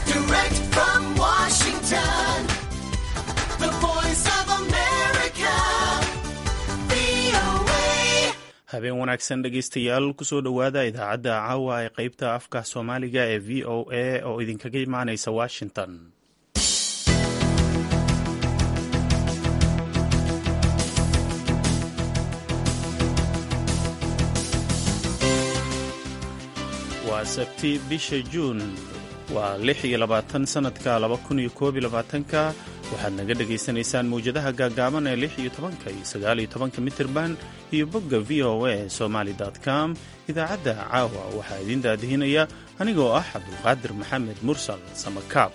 Direct from Washington, the voice of America, VOA. habeen wanaagsan dhegaystayaal kusoo dhowaada idaacadda caawa ee qeybta afka soomaaliga ee v o a oo idinkaga imaaneysa washington waa sabti bisha juun waa lix iyo labaatan sanadka laba kun iyo koob iyo labaatanka waxaad naga dhagaysanaysaan mawjadaha gaagaaban ee lix iyo tobanka iyo sagaal iyo tobanka mitirban iyo bogga v o a somaly com idaacadda caawa waxaa idiin daadihinaya anigoo ah cabdulqaadir maxamed mursal samakaab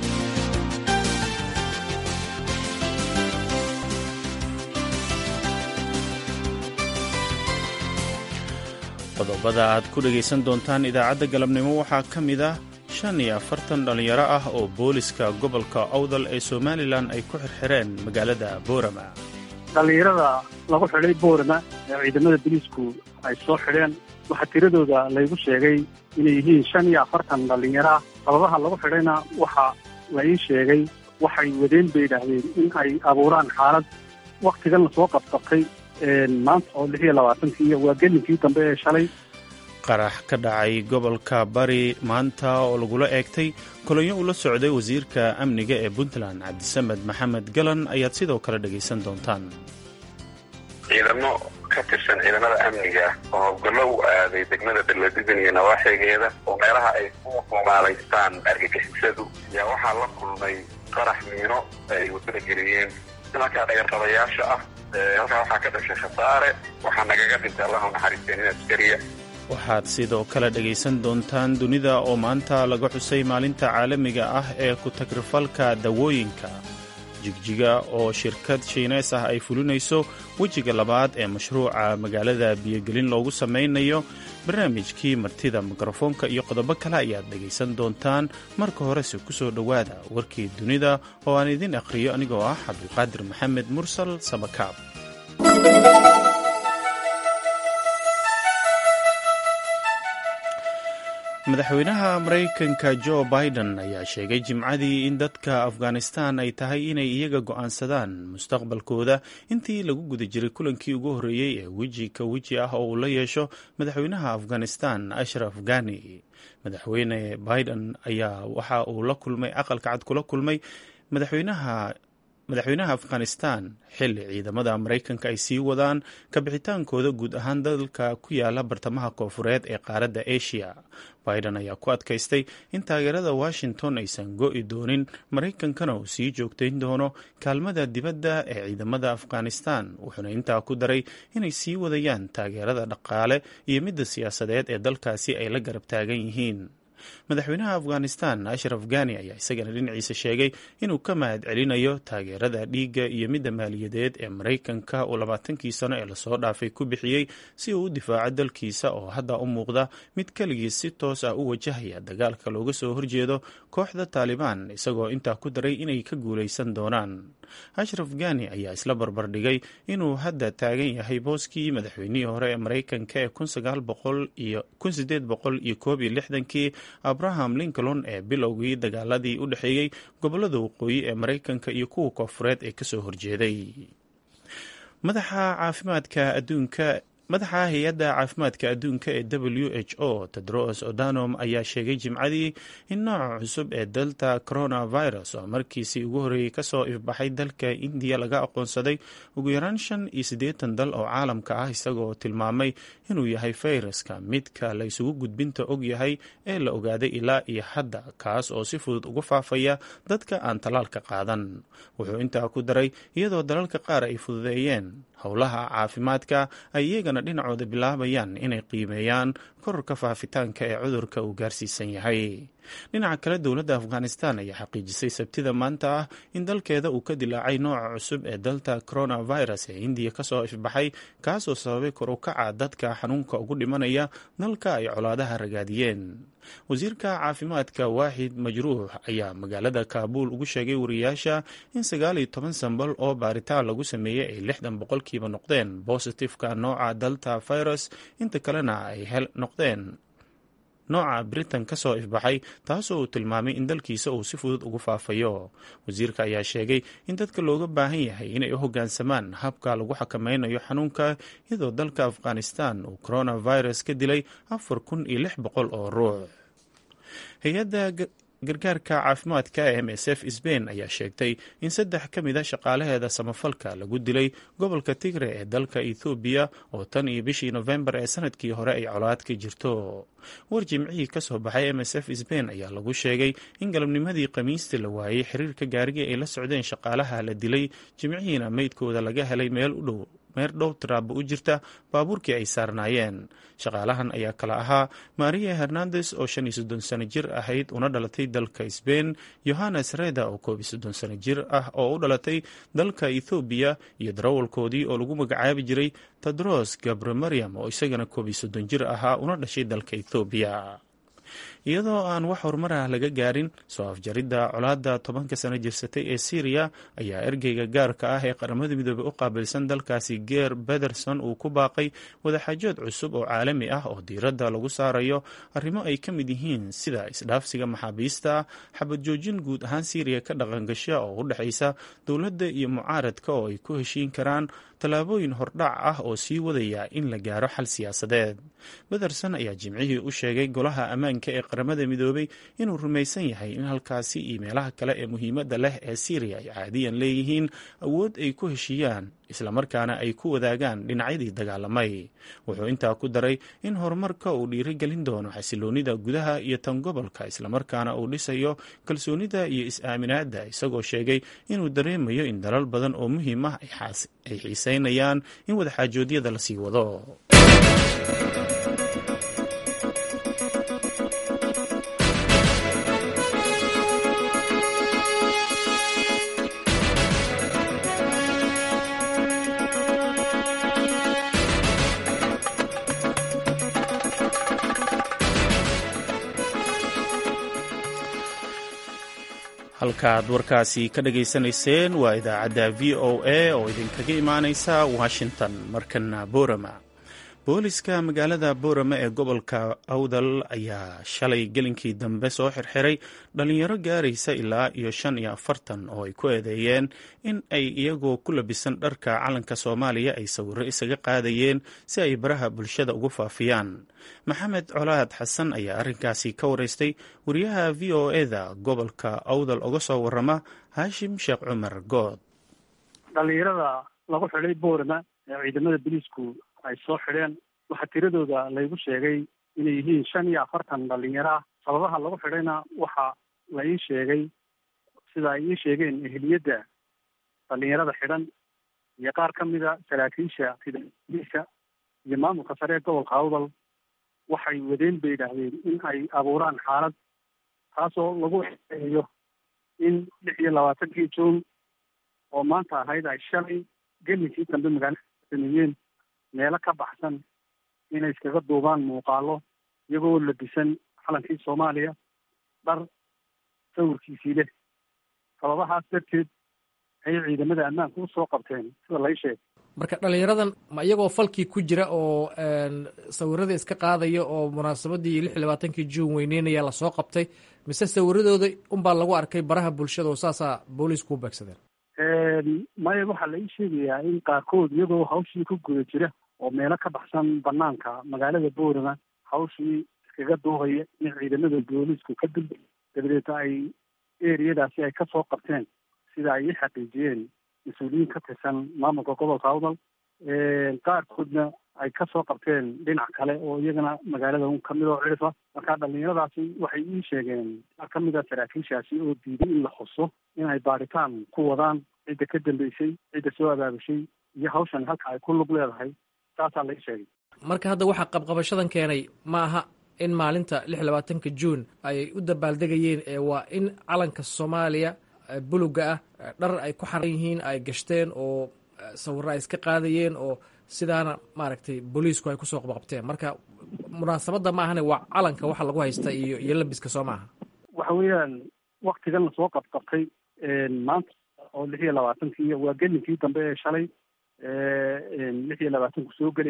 qodobada aad ku dhegaysan doontaan idaacadda galabnimo waxaa ka mid ah shan iyo afartan dhallinyaro ah oo booliska gobolka owdal ee somalilan ay ku xirxireen magaalada boorama dhallinyarada lagu xidhay boorama ee ciidamada boliisku ay soo xidheen waxaa tiradooda laygu sheegay inay yihiin shan iyo afartan dhallinyaro ah sababaha lagu xidhayna waxa la ii sheegay waxay wadeen bay idhaahdeen in ay abuuraan xaalad waktigan lasoo qabqabtay maanta oo lix iyo labaatankii waa gelinkii dambe ee shalay qarax ka dhacay gobolka bari maanta oo lagula eegtay kolonyo ula socday wasiirka amniga ee puntland cabdisamed maxamed galan ayaad sidoo kale dhegaysan doontaan ciidamo ka tirsan ciidamada amniga oo howlgallo u aaday degmada beledweyne iyo nawaaxigeeda oo meelaha ay ku humaalaystaan argagixisadu ayaa waxaa la kulmay qarax miino ay wadada geliyeen nimankaa dhagarqabayaasha ah halkaa waxaa ka dhashay khasaare waxaa nagaga dhintay allahu naxariisteen in askariya waxaad sidoo kale dhegaysan doontaan dunida oo maanta laga xusay maalinta caalamiga ah ee ku-tagrifalka dawooyinka jigjiga oo shirkad shiineys ah ay fulinayso wejiga labaad ee mashruuca magaalada biyogelin loogu samaynayo barnaamijkii martida mikrofoonka iyo qodobo kale ayaad dhegaysan doontaan marka horese ku soo dhowaada warkii dunida oo aan idin akhriyo anigoo ah cabdulqaadir maxamed mursal samakaab madaxweynaha maraykanka jo biden ayaa sheegay jimcadii in dadka afghanistan ay tahay inay iyaga go'aansadaan mustaqbalkooda intii lagu guda jiray kulankii ugu horreeyey ee weji ka weji ah oo uu la yeesho madaxweynaha afghanistan ashraf ghani madaxweyne biden ayaa waxa uu la kulmay aqalka cad kula kulmay madaxweynaha madaxweynaha afghanistan xilli ciidamada maraykanka ay sii wadaan kabixitaankooda guud ahaan dalka ku yaala bartamaha koofureed ee qaaradda asia biden ayaa ku adkaystay in taageerada washington aysan go'i doonin maraykankana uu sii joogtayn doono kaalmada dibadda ee ciidamada afghanistan wuxuuna intaa ku daray inay sii wadayaan taageerada dhaqaale iyo midda siyaasadeed ee dalkaasi ay la garab taagan yihiin madaxweynaha afghanistan ashraf ghani ayaa isagana dhinaciisa sheegay inuu ka mahad celinayo taageerada dhiigga iyo midda maaliyadeed ee maraykanka uu labaatankii sano ee lasoo dhaafay ku bixiyey si uu u difaaco dalkiisa oo hadda u muuqda mid keligiis si toos ah u wajahaya dagaalka looga soo horjeedo kooxda taalibaan isagoo intaa ku daray inay ka guulaysan doonaan ashraf ghani ayaa isla barbardhigay inuu hadda taagan yahay booskii madaxweynihii hore ee maraykanka ee iyo koob iyo lixdankii abraham lincoln ee bilowgii dagaaladii u dhexeeyey gobolada waqooyi ee maraykanka iyo kuwa koofureed ee kasoo horjeeday madaxa caafimaadka adduunka madaxa hay-adda caafimaadka adduunka ee w h o tedros odanom ayaa sheegay jimcadii in nooca cusub ee delta coronavirus oo markiisii ugu horreeyey kasoo ifbaxay dalka indiya laga aqoonsaday ugu yaraan shan iyo siddeetan dal oo caalamka ah isagoo tilmaamay inuu yahay fayraska midka la isugu gudbinta og yahay ee la ogaaday ilaa iyo hadda kaas oo si fudud uga faafaya dadka aan tallaalka qaadan wuxuu intaa ku daray iyadoo dalalka qaar ay fududeeyeen howlaha caafimaadka ay iyagana dhinacooda bilaabayaan inay qiimeeyaan kororka faafitaanka ee cudurka uu gaarsiisan yahay dhinaca kale dowladda afghanistan ayaa xaqiijisay sabtida maanta ah in dalkeeda uu ka dilaacay nooca cusub ee dalta coronavirus ee indiya kasoo ifbaxay kaasoo sababay kor u kaca dadka xanuunka ugu dhimanaya dalka ay colaadaha ragaadiyeen wasiirka caafimaadka waaxid majruux ayaa magaalada kaabuul ugu sheegay wariyaasha in sagaal iyo toban sambal oo baaritaan lagu sameeyey ay lixdan boqolkiiba noqdeen bositifka nooca delta virus inta kalena ay noqdeen nooca britain ka soo ifbaxay taasoo uu tilmaamay in dalkiisa uu si fudud ugu faafayo wasiirka ayaa sheegay in dadka looga baahan yahay inay u hoggaansamaan habka lagu xakameynayo xanuunka iyadoo dalka afghanistan uu coronavirus ka dilay afar kun iyo lix boqol oo ruux hay-adda gargaarka caafimaadka ee m s f sbain ayaa sheegtay in saddex ka mid a shaqaalaheeda samafalka lagu dilay gobolka tigre ee dalka ethoobiya oo tan iyo bishii nofembar ee sanadkii hore ay colaad ka jirto war jimcihii ka soo baxay m s f sbain ayaa lagu sheegay in galabnimadii khamiista la waayey xiriirka gaarigii ay la socdeen shaqaalaha la dilay jimcihiina meydkooda laga helay meel u dhow meer dhow tiraabo u jirta baabuurkii ay saarnaayeen shaqaalahan ayaa kala ahaa maria hernandes oo shan iyo soddon sano jir ahayd una dhalatay dalka sbain yohannes reda oo koob iyo soddon sano jir ah oo u dhalatay dalka ethoobiya iyo darawalkoodii oo lagu magacaabi jiray tedros gabre mariam oo isagana koob iyo soddon jir ahaa una dhashay dalka ethoobiya iyadoo aan wax horumar ah laga gaarin soo afjaridda colaadda tobanka sano jirsatay ee syriya ayaa ergeyga gaarka ah ee qaramada midoobey u qaabilsan dalkaasi geer bederson uu ku baaqay wadaxaajood cusub oo caalami ah oo diiradda lagu saarayo arrimo ay ka mid yihiin sida isdhaafsiga maxaabiista xabad joojin guud ahaan syriya ka dhaqangasha oo u dhexaysa dowladda iyo mucaaradka oo ay ku heshiin karaan tallaabooyin hordhac ah oo sii wadaya in la gaaro xal siyaasadeed bederson ayaa jimcihii u sheegay golaha ammaanka ee qaramada midoobay inuu rumaysan yahay in halkaasi iyo meelaha kale ee muhiimadda leh ee syriya ay caadiyan leeyihiin awood ay ku heshiiyaan islamarkaana ay ku wadaagaan dhinacyadii dagaalamay wuxuu intaa ku daray in horumarka uu dhiirigelin doono xasiloonida gudaha iyo tan gobolka islamarkaana uu dhisayo kalsoonida iyo is-aaminaadda isagoo sheegay inuu dareemayo in dalal badan oo muhiim ah ay xiiseynayaan in wadaxaajoodyada la sii wado halkaaad warkaasi ka dhageysanayseen waa idaacadda v o a oo idinkaga imaaneysa washington markana borama booliska magaalada borama ee gobolka awdal ayaa shalay gelinkii dambe soo xirxiray dhalinyaro gaaraysa ilaa iyo shan iyo afartan oo ay ku eedeeyeen in ay iyagoo ku labisan dharka calanka soomaaliya ay sawiro isaga qaadayeen si ay baraha bulshada ugu faafiyaan maxamed colaad xasan ayaa arrinkaasi ka wareystay wariyaha v o eda gobolka awdal uga soo warama haashim sheekh cumar good dhalinyarada lagu xidhay boorama ee ciidamada boliisku ay soo xidheen waxaa tiradooda laygu sheegay inay yihiin shan iyo afartan dhalinyaro ah sababaha lagu xidhayna waxa la ii sheegay sida ay ii sheegeen ehliyadda dhalinyarada xidhan iyo qaar ka mida saraakiisha sida iyo maamulka sare ee gobolka awdal waxay wadeen bay yidhaahdeen in ay abuuraan xaalad taasoo lagu eeyo in lix iyo labaatankii juun oo maanta ahayd ay shalay gelinkii dambe magaalada sameeyeen meelo ka baxsan inay iskaga duubaan muuqaalo iyagoo labisan calankii soomaaliya dhar sawirkiisii leh sababahaas darteed ayay ciidamada ammaanka u soo qabteen sida lay sheegay marka dhalinyaradan ma iyagoo falkii ku jira oo sawirada iska qaadaya oo munaasabadii lix iyo labaatankii juun weyneynaya lasoo qabtay mise sawiradooda unbaa lagu arkay baraha bulshada oo saasaa booliisku u beegsadeen maya waxaa la ii sheegayaa in qaarkood iyagoo hawshii ku guda jira oo meelo ka baxsan banaanka magaalada boorama hawshii iskaga duuhaya in ciidamada booliisku ka dul dabadeed ay eriyadaasi ay kasoo qabteen sida ay ii xaqiijiyeen mas-uuliyiin ka tirsan maamulka gobolka awdal qaarkoodna ay kasoo qabteen dhinac kale oo iyagana magaalada un kamid oo cirfa marka dhalinyaradaasi waxay ii sheegeen qaar ka mid a saraakiishaasi oo diiday in la xuso inay baaritaan ku wadaan cidda ka dambeysay cidda soo abaabushay iyo hawshan halka ay ku lug leedahay saasaa la ii sheegay marka hadda waxaa qabqabashadan keenay ma aha in maalinta lix labaatanka juun ay u dabaaldegayeen ee waa in calanka soomaaliya buluga ah dhar ay ku xaran yihiin ay gashteen oo sawiro ay iska qaadayeen oo sidaana maaragtay booliisku ay kusoo qabqabteen marka munaasabadda ma ahane waa calanka waxa lagu haysta iyo iyo labiska soo maaha waxa weeyaan waktigan lasoo qabqabtay maanta oo lix iyo labaatankii waa gelinkii dambe ee shalay lix iyo labaatanku soo gelayay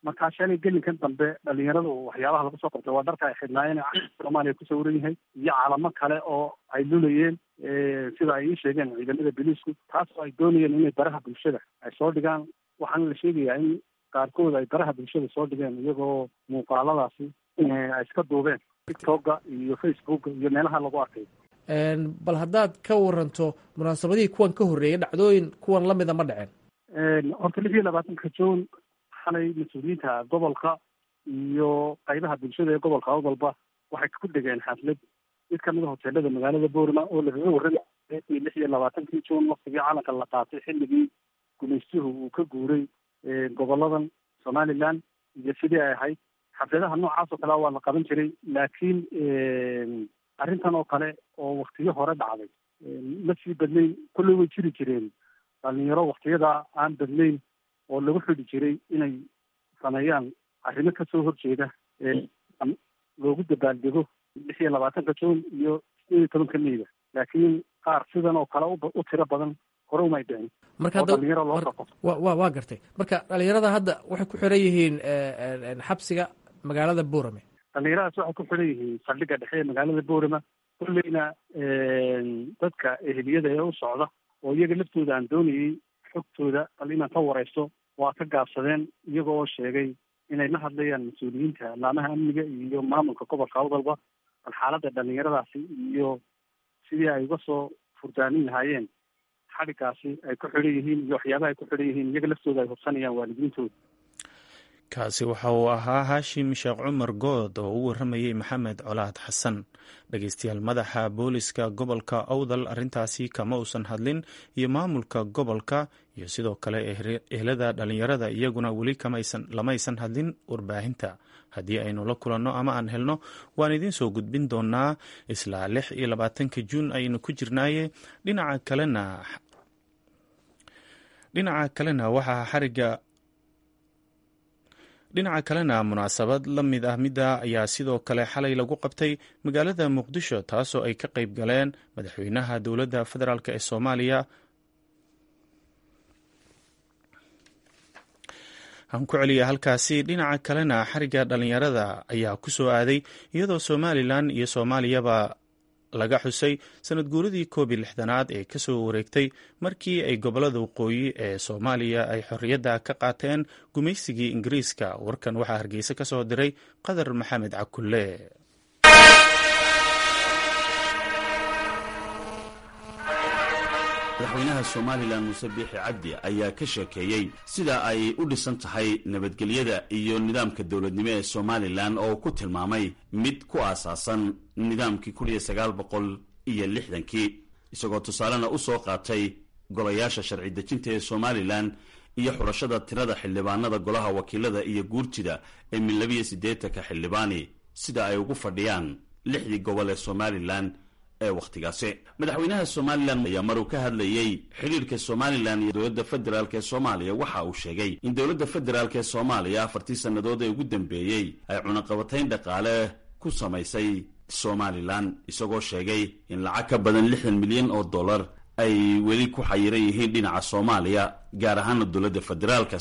markaa shalay gelinkan dambe dhalinyaradu waxyaabaha lagu soo qabtay waa dharka ay xidhnaayeen soomaaliya ku sawiran yahay iyo calamo kale oo ay lulayeen sida ay ii sheegeen ciidamada biliisku taas oo ay doonayeen inay baraha bulshada ay soo dhigaan waxaana la sheegayaa in qaarkood ay baraha bulshada soo dhigeen iyagoo muuqaaladaasi ay iska duubeen tiktoka iyo facebooka iyo meelaha lagu arkay bal haddaad ka waranto munaasabadihii kuwan ka horreeyay dhacdooyin kuwan lamida ma dhaceen horta lix iyo labaatanka juun xalay mas-uuliyiinta gobolka iyo qaybaha bulshada ee gobolka awdalba waxay ku dhegeen xaflad mid kamid a hoteelada magaalada boorma oo lagaga warramay lix iyo labaatankii juun waktigii calanka la qaatay xilligii gumaystuhu uu ka guuray goboladan somaliland iyo sidii ay ahayd xafladaha noocaas oo kale waa la qaban jiray laakiin arrintan oo kale oo waktiyo hore dhacday ma sii badnayn kolley way jiri jireen dhalinyaro waktiyada aan badnayn oo lagu xidhi jiray inay sameeyaan arrimo kasoo horjeeda loogu dabaaldego lix iyo labaatanka juun iyo sideed iyo tobanka meyda laakiin qaar sidan oo kale u tiro badan hore umay dhicin marka oo dhalinyaro loo soo qabto wa wa waa gartay marka dhalinyarada hadda waxay ku xiran yihiin xabsiga magaalada buurame dhalinyaradaas waxay ku xidhan yihiin saldhigga dhexe ee magaalada boorama kolleyna dadka eheliyada ee u socda oo iyaga laftooda aan doonayey xogtooda bal inaan ka wareysto waa ka gaabsadeen iyaga oo sheegay inay la hadlayaan mas-uuliyiinta laamaha amniga iyo maamulka gobolka awdalba bal xaaladda dhalinyaradaasi iyo sidii ay uga soo furdaanin lahaayeen xadhigaasi ay ku xidhan yihiin iyo waxyaabaha ay ku xidhan yihiin iyaga laftooda ay hubsanayaan waalidiintooda kaasi waxa uu ahaa haashim sheekh cumar good oo u warramayey maxamed colaad xasan dhegeystayaal madaxa booliska gobolka awdal arrintaasi kama uusan hadlin iyo maamulka gobolka iyo sidoo kale ehlada dhalinyarada iyaguna weli lamaysan hadlin warbaahinta haddii aynu la kulanno ama aan helno waan idiin soo gudbin doonaa isla lix iyo labaatanka juun aynu ku jirnaaye dhinaca kalena dhinaca kalena waxaa xariga dhinaca kalena munaasabad la mid ah midda ayaa sidoo kale xalay lagu qabtay magaalada muqdisho taasoo ay ka qayb galeen madaxweynaha dowladda federaalk ee soomaaliya aan ku celiya halkaasi dhinaca kalena xariga dhalinyarada ayaa ku soo aaday iyadoo somalilan iyo soomaaliyaba laga xusay sanad guuradii koob iyo lixdanaad ee kasoo wareegtay markii ay gobolada waqooyi ee soomaaliya ay xorriyadda ka qaateen gumaysigii ingiriiska warkan waxaa hargeysa ka soo diray qadar maxamed cakulle madaxweynaha somalilan muuse biixi cabdi ayaa ka sheekeeyey sida ay u dhisan tahay nabadgelyada iyo nidaamka dowladnimo ee somalilan oo ku tilmaamay mid ku aasaasan nidaamkii kun iyo sagaal boqol iyo lixdankii isagoo tusaalena u soo qaatay golayaasha sharci dejinta ee somalilan iyo xulashada tirada xildhibaanada golaha wakiilada iyo guurtida ee min labiyo siddeetanka xildhibaani sida ay ugu fadhiyaan lixdii gobol ee somalilan ee wakhtigaasi madaxweynaha somalilan ayaa maruu ka hadlayey xidhiirka somalilan iyo dowladda federaalk ee soomaaliya waxa uu sheegay in dowladda federaalk ee soomaaliya afartii sannadood ee ugu dambeeyey ay cunaqabatayn dhaqaale ku samaysay somalilan isagoo sheegay in lacag ka badan lixdan milyan oo dollar ay weli ku xayiran yihiin dhinaca soomaaliya gaar ahaana dowladda federaalka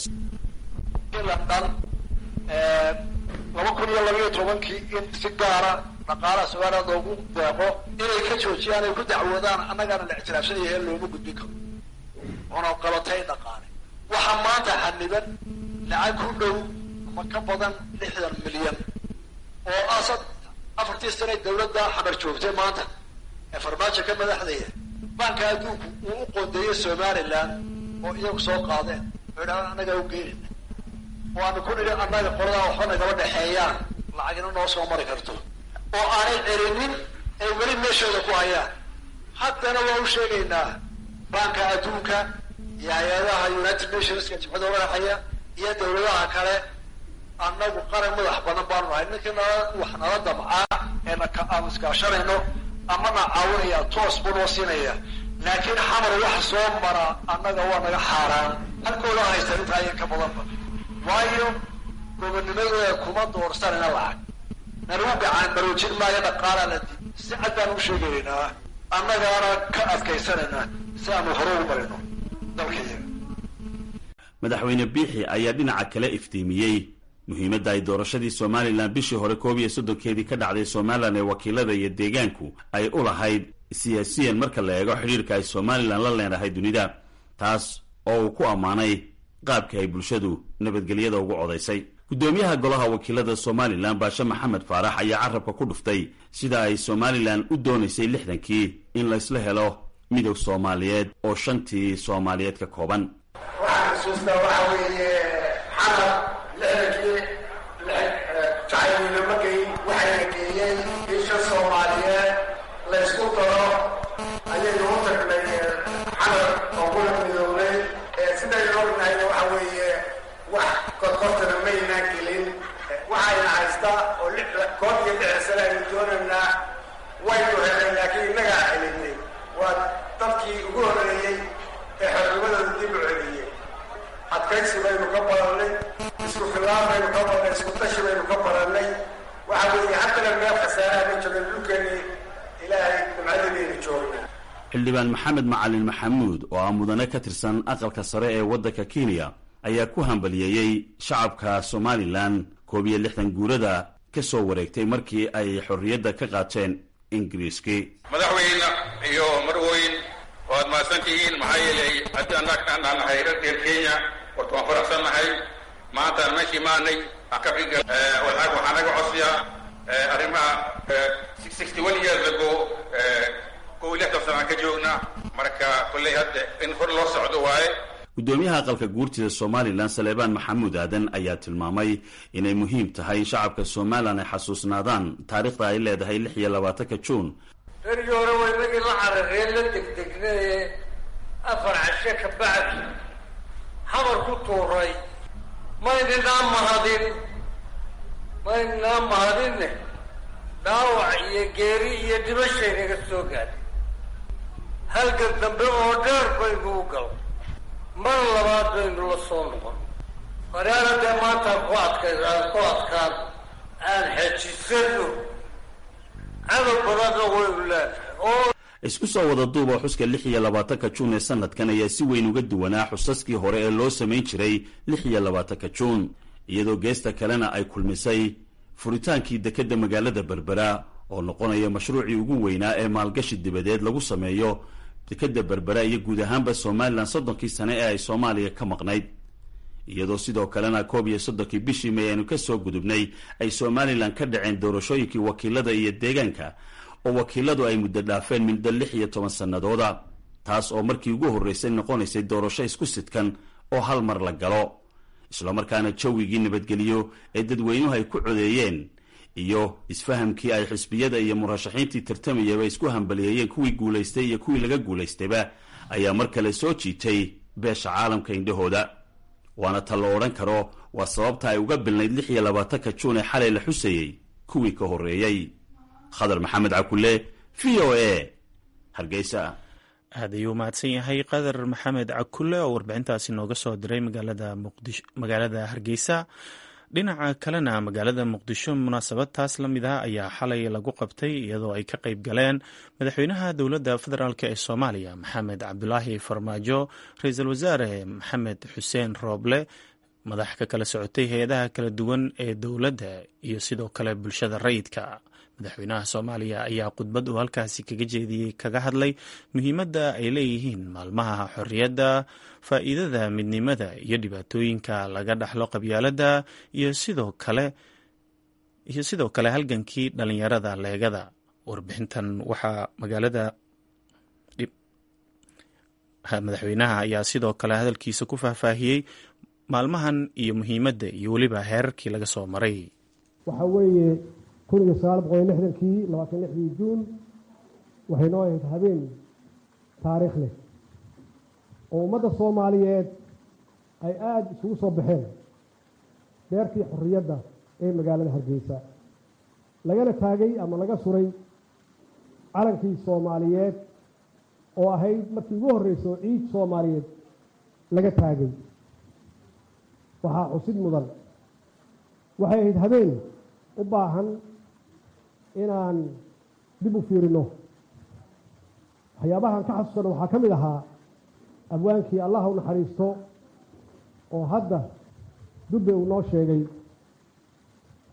laba kun iyo labaiyo tobankii in si gaara dhaqaalaha somaliland loogu deeqo inay ka joojiyaan ay ku dacwoodaan annagaana la ictiraafsanyahe looma gudbin karo oona qabatay dhaqaale waxaa maanta xaniban lacag ku dhow ama ka badan lixdan milyan oo asad afartii sane dawladda xamar joogtay maanta ee farmaajo ka madaxdaya banka adduunku uu u qoondeeyey somaliland oo iyagu soo qaadeen oo idhahdaan annagaa u geynayna oo aanu ku nidhi annaga qoladaa waxba nagaba dhexeeyaan lacagina noo soo mari karto oo aanay celinin ay weli meeshooda ku hayaan haddana waa u sheegaynaa banka adduunka iyo hay-adaha united nationska jimcada madaxaya iyo dawladaha kale annagu qaran madax badan baanu nahay ninkii nala wax nala damcaa ee aan iskaashanayno amana caawinaya toos buu noo siinaya laakiin xamar wax soo mara annaga waa naga xaaraan halkooda haysta intaa iyo ka badanba waayo gobonimadooda kuma doorsanayna lacag nalagu gacaan baroojin maayo dhaqaalaa la dib si cad baan u sheegaynaa annagaana ka adkaysanaynaa si aanu hore ugu marino dalkayaga madaxweyne biixi ayaa dhinaca kale iftiimiyey muhiimadda ay doorashadii somalilan bishii hore koob iyo soddonkeedii ka dhacday somalilan ee wakiilada iyo deegaanku ay u lahayd siyaasiyan marka la eego xidhiirka ay somalilan la leenahay dunida taas oo uu ku ammaanay qaabka ay bulshadu nabadgelyada ugu codaysay guddoomiyaha golaha wakiilada somalilan baashe maxamed faarax ayaa carabka ku dhuftay sida ay somalilan u doonaysay lixdankii in laysla helo midog soomaaliyeed oo shantii soomaaliyeed ka kooban waxaan xusuustaa waxa weeye xamar lixdankii jacaylweyne ma geyn waxayna geeyeen isha soomaaliyeed laysku daro ayaynu u tagnay xamar oo kula midownay sidaynu ognahayna waxa weeye wax korkortana maynaan gelin waxayna haysta oo koob iyo lixda sane aynu doonaynaa waynu helay laakiin innagaa celinay waa dadkii ugu horreeyey ee xornimadooda dib u celiyey adkaysi baynu ka barannay isku filaan baynu ka barannay isku tashi baynu ka barannay waxa weeye haddana meel khasaaraha ma joogin dhulkeennii ilaahay nimcadadiinu joognaa xildhibaan maxamed macalin maxamuud oo ah mudane ka tirsan aqalka sare ee waddanka kenya ayaa ku hambaliyeeyey shacabka somalilan koob iyo lixdan guurada ka soo wareegtay markii ay xorriyadda ka qaateen ingiriiskii madaxweyne iyo marweyn waad mahadsan tihiin maxaa yeelay haddii annaga aan nahay reer kenya horta waan faraxsan nahay maantaan meeshii maanay akafiga waxaa naga codsiya arrimaha sixty one years ago kow iyo lixdan sanaan ka joogna marka kolley hadda in hor loo socdo waaye guddoomiyaha aqalka guurtida somalilan saleebaan maxamuud aadan ayaa tilmaamay inay muhiim tahay in shacabka somalilan ay xasuusnaadaan taariikhda ay leedahay lix iyo labaatanka juun berigii hore waa inagii la carareen la degdegnaye afar cashe ka bacdi xamar ku tuuray maynanaa mahadin maynanaa mahadinne dhaawac iyo geeri iyo dhimashay naga soo gaadhay halgan dambe oo dheer baynu u gal mar labaad baynu la soo noqon waraana dee maantaan ku adkay aan ku adkaan aan xejisano cadow badanna waynu leenahay oo isku soo wada duuba xuska lix iyo labaatanka juun ee sanadkan ayaa si weyn uga duwanaa xusaskii hore ee loo samayn jiray lix iyo labaatanka juun iyadoo geesta kalena ay kulmisay furitaankii dekedda magaalada berbera oo noqonaya mashruucii ugu weynaa ee maalgashi dibadeed lagu sameeyo dekedda berbera iyo guud ahaanba somalilan soddonkii sane ee ay soomaaliya ka maqnayd iyadoo sidoo kalena koob iyo soddonkii bishii may aynu ka soo gudubnay ay somalilan ka dhaceen doorashooyinkii wakiilada iyo deegaanka oo wakiiladu ay muddo dhaafeen muddo lix iyo toban sannadooda taas oo markii ugu horreysay noqonaysay doorasho isku sidkan oo hal mar la galo islamarkaana jawigii nabadgeliyo ee dadweynuhu ay ku codeeyeen iyo isfahamkii ay xisbiyada iyo murashaxiintii tartamayaba isku hambaliyeeyeen kuwii guulaystay iyo kuwii laga guulaystayba ayaa mar kale soo jiitay beesha caalamka indhahooda waana ta la odhan karo waa sababta ay uga bilnayd lix iyo labaatanka juun ee xalay la xusayey kuwii ka horreeyey khadar maxamed cakule v o a hargeysa aad ayuu mahadsan yahay qadar maxamed cakule oo warbixintaasi nooga soo diray magaalada hargeysa dhinaca kalena magaalada muqdisho munaasabad taas la mid ah ayaa xalay lagu qabtay iyadoo ay ka qayb galeen madaxweynaha dowladda federaalk ee soomaaliya maxamed cabdulaahi farmaajo ra-iisul wasaare maxamed xuseen rooble madax ka kala socotay hay-adaha kala duwan ee dowladda iyo sidoo kale bulshada rayidka madaxweynaha soomaaliya ayaa khudbad uu halkaasi kaga jeediyey kaga hadlay muhiimadda ay leeyihiin maalmaha xorriyadda faa'iidada midnimada iyo dhibaatooyinka laga dhaxlo qabyaaladda iyo sidoo kale iyo sidoo kale halgankii dhalinyarada leegada warbixintan waxaa magaalada madaxweynaha ayaa sidoo kale hadalkiisa ku faahfaahiyey maalmahan iyo muhiimadda iyo weliba heerarkii laga soo maray waxaa weeye kun iyo sagaal boqol iyo lixdankii labaatan lixdii juun waxay noo ahayd habeen taariikh leh oo ummadda soomaaliyeed ay aada isugu soo baxeen beertii xorriyadda ee magaalada hargeysa lagana taagay ama laga suray calankii soomaaliyeed oo ahayd markii ugu horreyso ciid soomaaliyeed laga taagay waxaa xusid mudan waxay ahayd habeen u baahan inaan dib u fiirino waxyaabahan ka xasuusana waxaa ka mid ahaa abwaankii allah u naxariisto oo hadda dubbe uu noo sheegay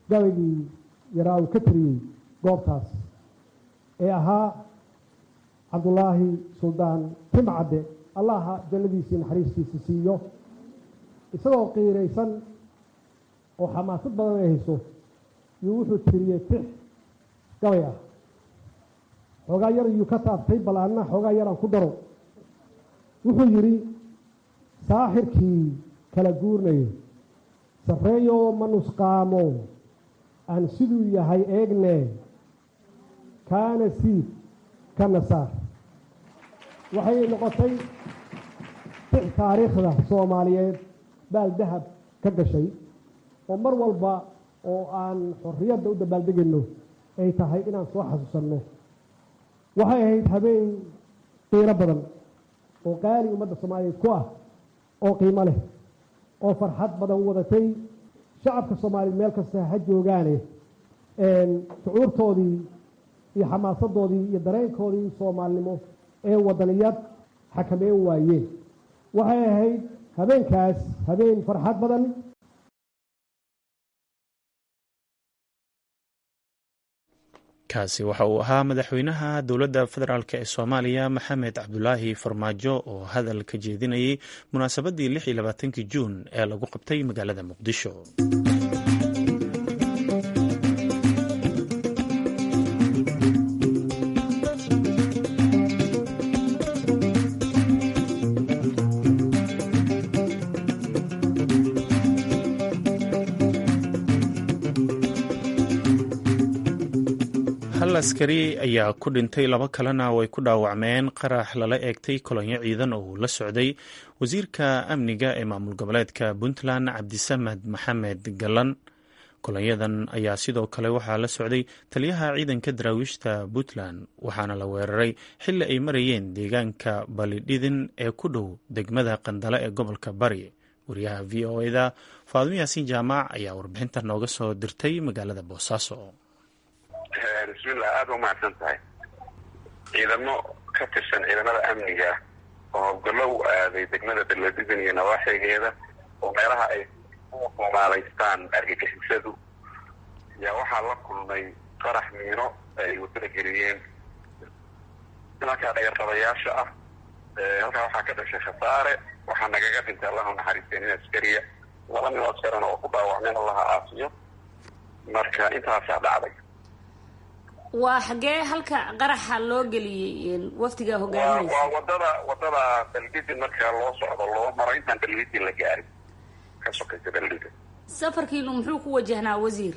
gabaygii yaraa uu ka tiriyey goobtaas ee ahaa cabdulaahi suldaan timcadde allaha jannadiisii naxariistiisa siiyo isagoo qiiraysan oo xamaasad badan ay hayso yuu wuxuu tiriyey tix gabay ah xoogaa yar yuu ka taaftay bal anna xoogaa yaraan ku daro wuxuu yidhi saaxirkii kala guurnayay sarreeyoo ma nusqaamo aan siduu yahay eegne kaana siid ka nasaar waxay noqotay tix taariikhda soomaaliyeed baal dahab ka gashay oo mar walba oo aan xorriyadda u dabaaldegayno ay tahay inaan soo xasuusanno waxay ahayd habeen qiiro badan oo qaali ummadda soomaaliyeed ku ah oo qiimo leh oo farxad badan wadatay shacabka soomaaliyeed meel kasta ha joogaane shucuurtoodii iyo xamaasadoodii iyo dareenkoodii soomaalinimo ee wadaniyad xakameyn waayeen waxay ahayd habeenkaas habeen farxad badan kaasi waxa uu ahaa madaxweynaha dowladda federaalk ee soomaaliya maxamed cabdulaahi farmaajo oo hadal ka jeedinayay munaasabaddii lix iyo labaatankii juun ee lagu qabtay magaalada muqdisho hal askari ayaa ku dhintay laba kalena way ku dhaawacmeen qarax lala eegtay kolonyo ciidan oo uu la socday wasiirka amniga ee maamul goboleedka puntland cabdisamed maxamed galan kolonyadan ayaa sidoo kale waxaa la socday taliyaha ciidanka daraawiishta puntland waxaana la weeraray xilli ay marayeen deegaanka balidhidin ee ku dhow degmada qandale ee gobolka bari wariyaha v o eda faadimo yaasiin jaamac ayaa warbixinta nooga soo dirtay magaalada boosaaso bismillah aada u mahadsan tahay ciidamo ka tirsan ciidamada amniga oo howlgallo u aaday degmada beledidin iyo nawaaxigeeda oo meelaha ay ku humaalaystaan argagixisadu yaa waxaa la kulmay qarax miino ay wadada geliyeen nimankaa dhagarqabayaasha ah halkaa waxaa ka dhashay khasaare waxaa nagaga dhintay allahu naxariisteen in askariya laba nin oo askarana oo ku dhaawacmeen allaha aafiyo marka intaasaa dhacday waa xagee halka qaraxa loo geliyey waftiga hogaaminaysa waa wadada wadada beldidin marka loo socdo loo maro intaan beldidin la gaarin ka sokaysa beldidin safarkiinu muxuu ku wajahnaa wasiir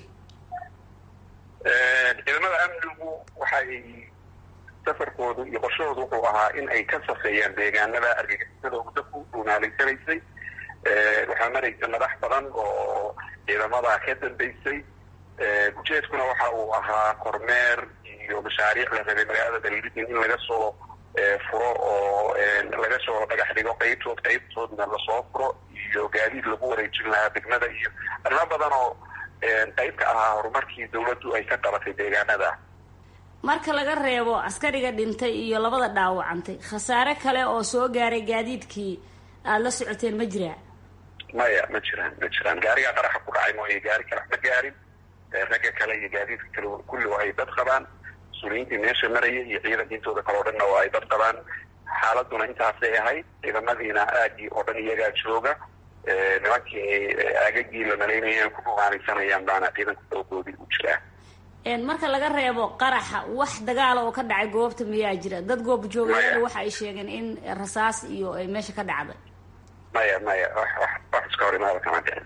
ciidamada amnigu waxay safarkoodu iyo qorshahoodu wuxuu ahaa in ay ka safeeyaan deegaanada argagixisada muddo ku dhuunaalaysanaysay waxaa maraysa madax badan oo ciidamada ka dambeysay ujeedkuna waxa uu ahaa kormeer iyo mashaariic la rabay magaalada beledidin in laga soo furo oo laga soo dhagax dhigo qeybtood qeybtoodna lasoo furo iyo gaadiid lagu wareejin lahaa degmada iyo arrimo badan oo qeyb ka ahaa horumarkii dawladdu ay ka qabatay deegaanada marka laga reebo askariga dhintay iyo labada dhaawacantay khasaare kale oo soo gaaray gaadiidkii aada la socoteen ma jiraa maya ma jiraan ma jiraan gaarigaa qaraxa ku dhacay mooye gaari kale ma gaarin ragga kale iyo gaadiidka kale kulli waa ay dad qabaan mas-uuliyiintii meesha maraya iyo ciidanka intooda kale oo dhanna waa ay dad qabaan xaaladuna intaasay ahayd ciidamadiina aagii oo dhan iyagaa jooga nimankii aagagii la malaynaya ku dhumaanaysanayaan baana ciidanka doogoodii u jiraa marka laga reebo qaraxa wax dagaala oo ka dhacay goobta miyaa jira dad goob joogayada waxa ay sheegeen in rasaas iyo ay meesha ka dhacday maya maya wax wax wax iska hor imaada kama dhicin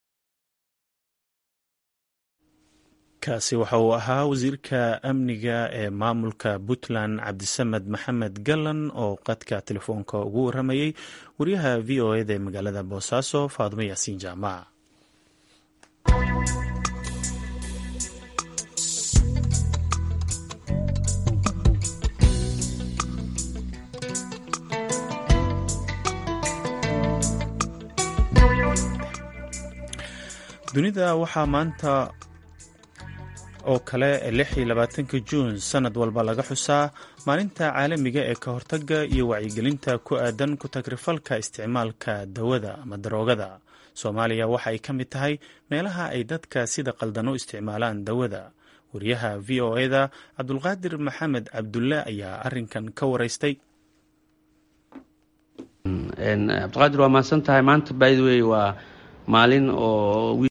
kaasi waxa uu ahaa wasiirka amniga ee maamulka puntland cabdisamed maxamed gallan oo qadka telefoonka ugu waramayey wariyaha v o eda ee magaalada boosaaso faadimo yaasiin jaamac dunida waxaa maanta oo kale lix iyo labaatanka juun sanad walba laga xusaa maalinta caalamiga ee ka hortaga iyo wacyigelinta ku aadan ku tagrifalka isticmaalka dawada ama daroogada soomaaliya waxa ay ka mid tahay meelaha ay dadka sida qaldan u isticmaalaan dawada wariyaha v o eda cabdulqaadir maxamed cabdulle ayaa arinkan ka waraystay cabdiqaadir waa mahadsan tahay maanta by the way waa maalin oo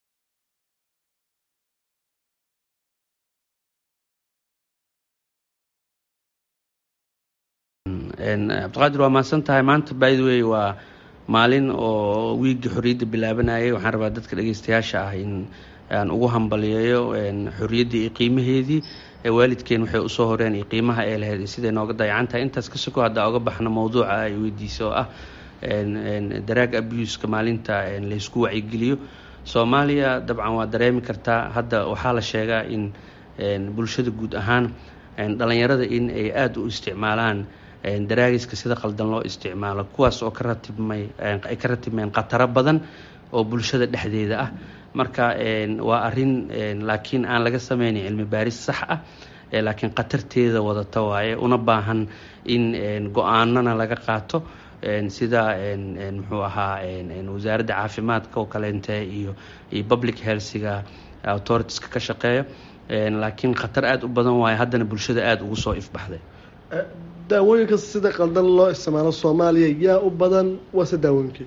cabdiqaadir waa mahadsan tahay maanta by the way waa maalin oo wiigii xorriyadda bilaabanayay waxaan rabaa dadka dhegeystayaasha ah in aan ugu hambaliyeeyo xorriyaddii iyo qiimaheedii waalidkeen waxay usoo horeen iyo qiimaha ay lahayd siday nooga dayacan tahay intaas ka soko haddaa oga baxno mowduuca ay weydiisa oo ah daraag abuska maalinta laysku wacyigeliyo soomaaliya dabcan waa dareemi kartaa hadda waxaa la sheegaa in bulshada guud ahaan dhalinyarada in ay aada u isticmaalaan daraagiska sida qaldan loo isticmaalo kuwaas oo ka ratibmay ay ka ratibmeen khataro badan oo bulshada dhexdeeda ah marka waa arin laakiin aan laga sameynin cilmi baaris sax ah laakiin khatarteeda wadata waaye una baahan in go-aanana laga qaato sida muxuu ahaa wasaaradda caafimaadka oo kaleente iyo iyo public healthiga authoritiska ka shaqeeya laakiin khatar aada u badan waaye haddana bulshada aada ugu soo ifbaxday daawooyinka sida qaldan loo isticmaalo soomaaliya yaa u badan waase daawooyinkii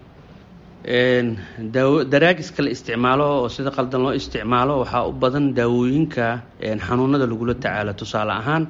daawo daraagiska la isticmaalo oo sida qaldan loo isticmaalo waxaa u badan daawooyinka xanuunada lagula tacaalo tusaale ahaan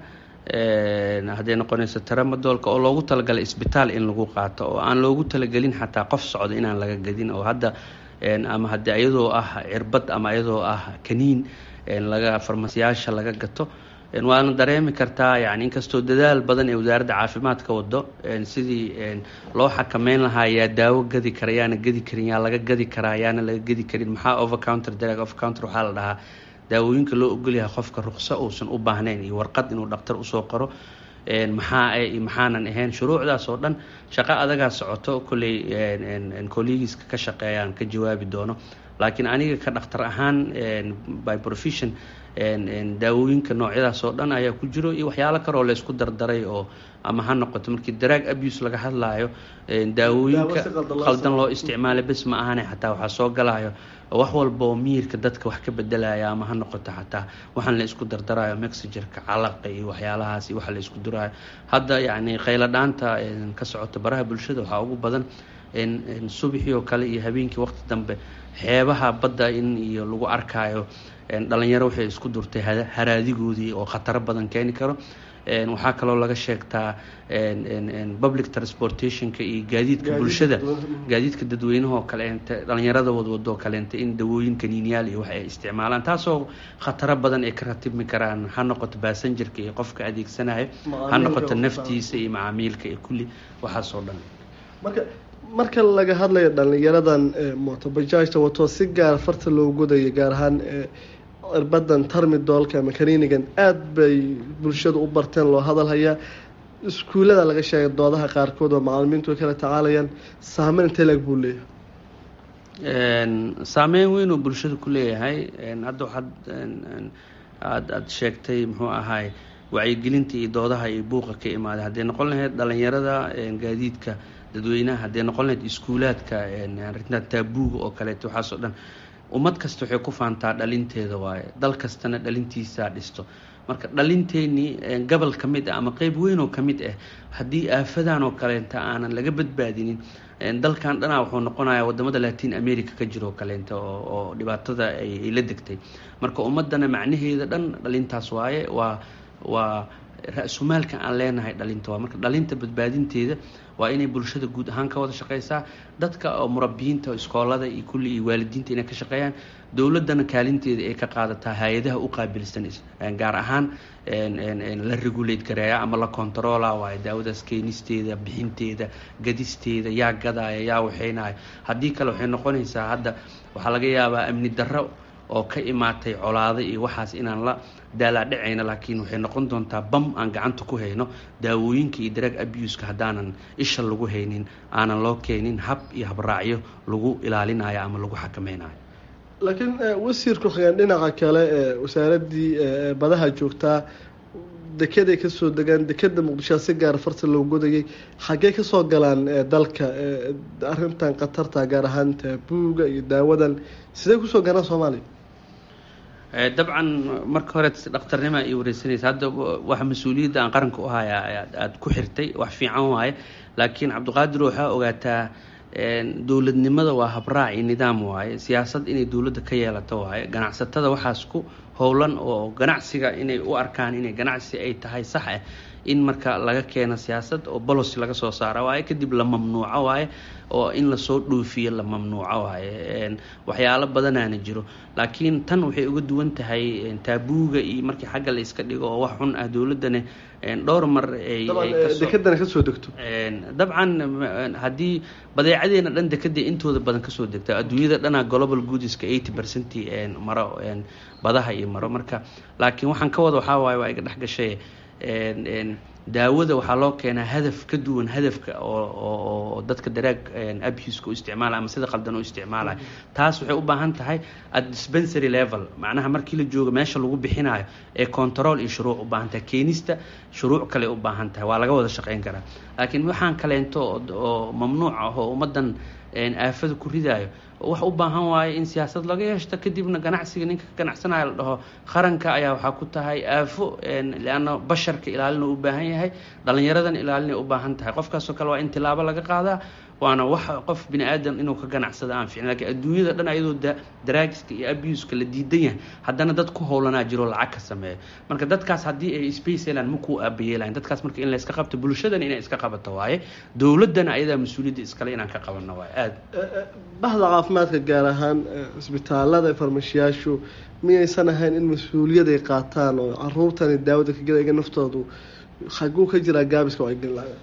hadday noqonayso taramadoolka oo loogu talagalay isbitaal in lagu qaato oo aan loogu talagelin xataa qof socda inaan laga gadin oo hadda ama haddii iyadoo ah cirbad ama iyadoo ah kaniin laga farmasiyaasha laga gato waana dareemi kartaa yani inkastoo dadaal badan ee wasaaradda caafimaadka wado sidii loo xakameyn lahaa yaa daawo gadi kara yaana gadi karin yaa laga gadi karaa yaana laga gadi karin maxaa overcounter darag overcounter waxaa la dhahaa daawooyinka loo ogolyahay qofka ruqso uusan u baahnayn iyo warqad inuu dhaktar usoo qoro maxaa maxaanan ahayn shuruucdaas oo dhan shaqo adagaa socoto kolley collegiska ka shaqeeyaan ka jawaabi doono laakiin aniga ka dhakhtar ahaan by profession daawooyinka noocyadaas oo dhan ayaa ku jiro iyo waxyaalo kaleoo laysku dardaray oo ama ha noqoto markii daraag abuse laga hadlaayo daawooyinka qaldan loo isticmaala bes ma ahane xataa waxaa soo galayo wax walba oo miyirka dadka wax ka bedelaya ama ha noqoto xataa waxaan la isku dardarayo mexagerka calaqa iyo waxyaalahaas iyo waxa la isku durayo hadda yacni khayladhaanta ka socota baraha bulshada waxaa ugu badan subaxii oo kale iyo habeenkii waqti dambe xeebaha badda in iyo lagu arkaayo dhalinyaro waxay isku durtay haraadigoodii oo khataro badan keeni karo waxaa kaloo laga sheegtaa public transportationka iyo gaadiidka bulshada gaadiidka dadweynaha oo kaleente dhalinyarada wadwado oo kaleente in dawooyin kaniinyaal iyo wax ay isticmaalaan taasoo khataro badan ay ka ratibmi karaan ha noqoto baasanjarka iyo qofka adeegsanayo ha noqoto naftiisa iyo macaamiilka iyo kulli waxaasoo dhan marka marka laga hadlayo dhalinyaradan motobajaajta wato si gaar farta loo godaya gaar ahaan cirbadan tarmidoolka ama kaniinigan aada bay bulshada u barteen loo hadalhayaa iskuullada laga sheegay doodaha qaarkood oo macalimiintu ay kala tacaalayaan saameyn intee leeg buu leeyahay saameyn weyn oo bulshada ku leeyahay hadda waxaad aada aada sheegtay muxuu ahaay wacyigelinta iyo doodaha iyo buuqa ka imaaday hadday noqon lahayd dhalinyarada gaadiidka dadweynaha hadday noqon lahayd iskuulaadka arintan taabuuga oo kaleeto waxaasoo dhan ummad kasta waxay ku faantaa dhalinteeda waaye dal kastana dhalintiisaa dhisto marka dhalinteenii gobol ka mid ah ama qeyb weyn oo ka mid ah haddii aafadan oo kaleenta aanan laga badbaadinin dalkan dhanaa wuxuu noqonayaa wadamada latin america ka jiro kaleenta oo dhibaatada ay la degtay marka ummadana macnaheeda dhan dhalintaas waaye waa waa ra-sumaalka aan leenahay dhalinta waa marka dhalinta badbaadinteeda waa inay bulshada guud ahaan ka wada shaqeysaa dadka oo murabiyiinta iskoolada iyo kulli iyo waalidiinta inay ka shaqeeyaan dowladana kaalinteeda ay ka qaadataa hay-adaha u qaabilsan gaar ahaan la regulate gareeya ama la controla waayo daawadaas keenisteeda bixinteeda gadisteeda yaa gadaya yaa waxeynaya haddii kale waxay noqonaysaa hadda waxaa laga yaabaa amni darro oo ka imaatay colaado iyo waxaas inaan la daalaadhacayna laakiin waxay noqon doontaa bam aan gacanta ku hayno daawooyinka iyo drag abuska haddaanan isha lagu haynin aanan loo keenin hab iyo habraacyo lagu ilaalinayo ama lagu xakameynayo laakiin wasiirku xigeen dhinaca kale ee wasaaradii badaha joogtaa dekeday kasoo degaan dekeda muqdishoa si gaara farta loo godayay xaggee kasoo galaan dalka arrintan khatarta gaar ahaan taabuuga iyo daawadan sidee kusoo galaan soomaaliya dabcan marka hore dhakhtarnima ay wareysanaysa hadda waxa mas-uuliyadda aan qaranka u haya aada ku xirtay wax fiican waaye laakiin cabdiqaadir waxaa ogaataa dowladnimada waa habraac iyo nidaam waaye siyaasad inay dowladda ka yeelato waaye ganacsatada waxaas ku howlan oo ganacsiga inay u arkaan inay ganacsi ay tahay sax ah in marka laga keeno siyaasad oo bolosi laga soo saara waaye kadib la mamnuuco waaye oo in lasoo dhoofiyo la mamnuuco waaye waxyaalo badanaana jiro laakiin tan waxay uga duwan tahay taabuuga iyo markii xagga la iska dhigo oo wax xun ah dowladdana dhowr mar dekadana kasoo degto dabcan haddii badeecadeena dhan dekada intooda badan kasoo degta adduunyada dhanaa global goodiska eighty percent maro badaha iyo maro marka laakiin waxaan ka wada waxaa waaye waa iga dhex gashay daawada waxaa loo keenaa hadaf ka duwan hadafka oo dadka daraag abuska u isticmaalaya ama sida qaldan u isticmaalaya taas waxay u baahan tahay at dispensary level macnaha markii la joogo meesha lagu bixinayo ee control iyo shuruuc u baahan tahay keenista shuruuc kale u baahan tahay waa laga wada shaqeyn karaa laakiin waxaan kaleento oo mamnuuc ah oo ummaddan aafada ku ridaayo wax u baahan waaye in siyaasad laga yeeshto kadibna ganacsiga ninka ka ganacsanaya la dhaho qaranka ayaa waxaa ku tahay aafo leanna basharka ilaalina u baahan yahay dhalinyaradan ilaalina u baahan tahay qofkaasoo kale waa in tilaabo laga qaadaa waana wax qof bini aadam inuu ka ganacsada aan ficin lakiin adduunyada dhan ayadoo daraagiska iyo abuska la diidan yahay haddana dad ku howlanaa jiro lacag ka sameeyo marka dadkaas haddii ay space helaan makuu aabayeelahan dadkaas marka in la iska qabto bulshadana inay iska qabato waaye dowladdana ayadaa mas-uuliyadda iskale inaan ka qabano waaye aada bahda caafimaadka gaar ahaan isbitaalada farmashiyaashu miyaysan ahayn in mas-uuliyad ay qaataan oo caruurtani daawada kagelaga naftoodu xaguu ka jiraa gaabiska ay geli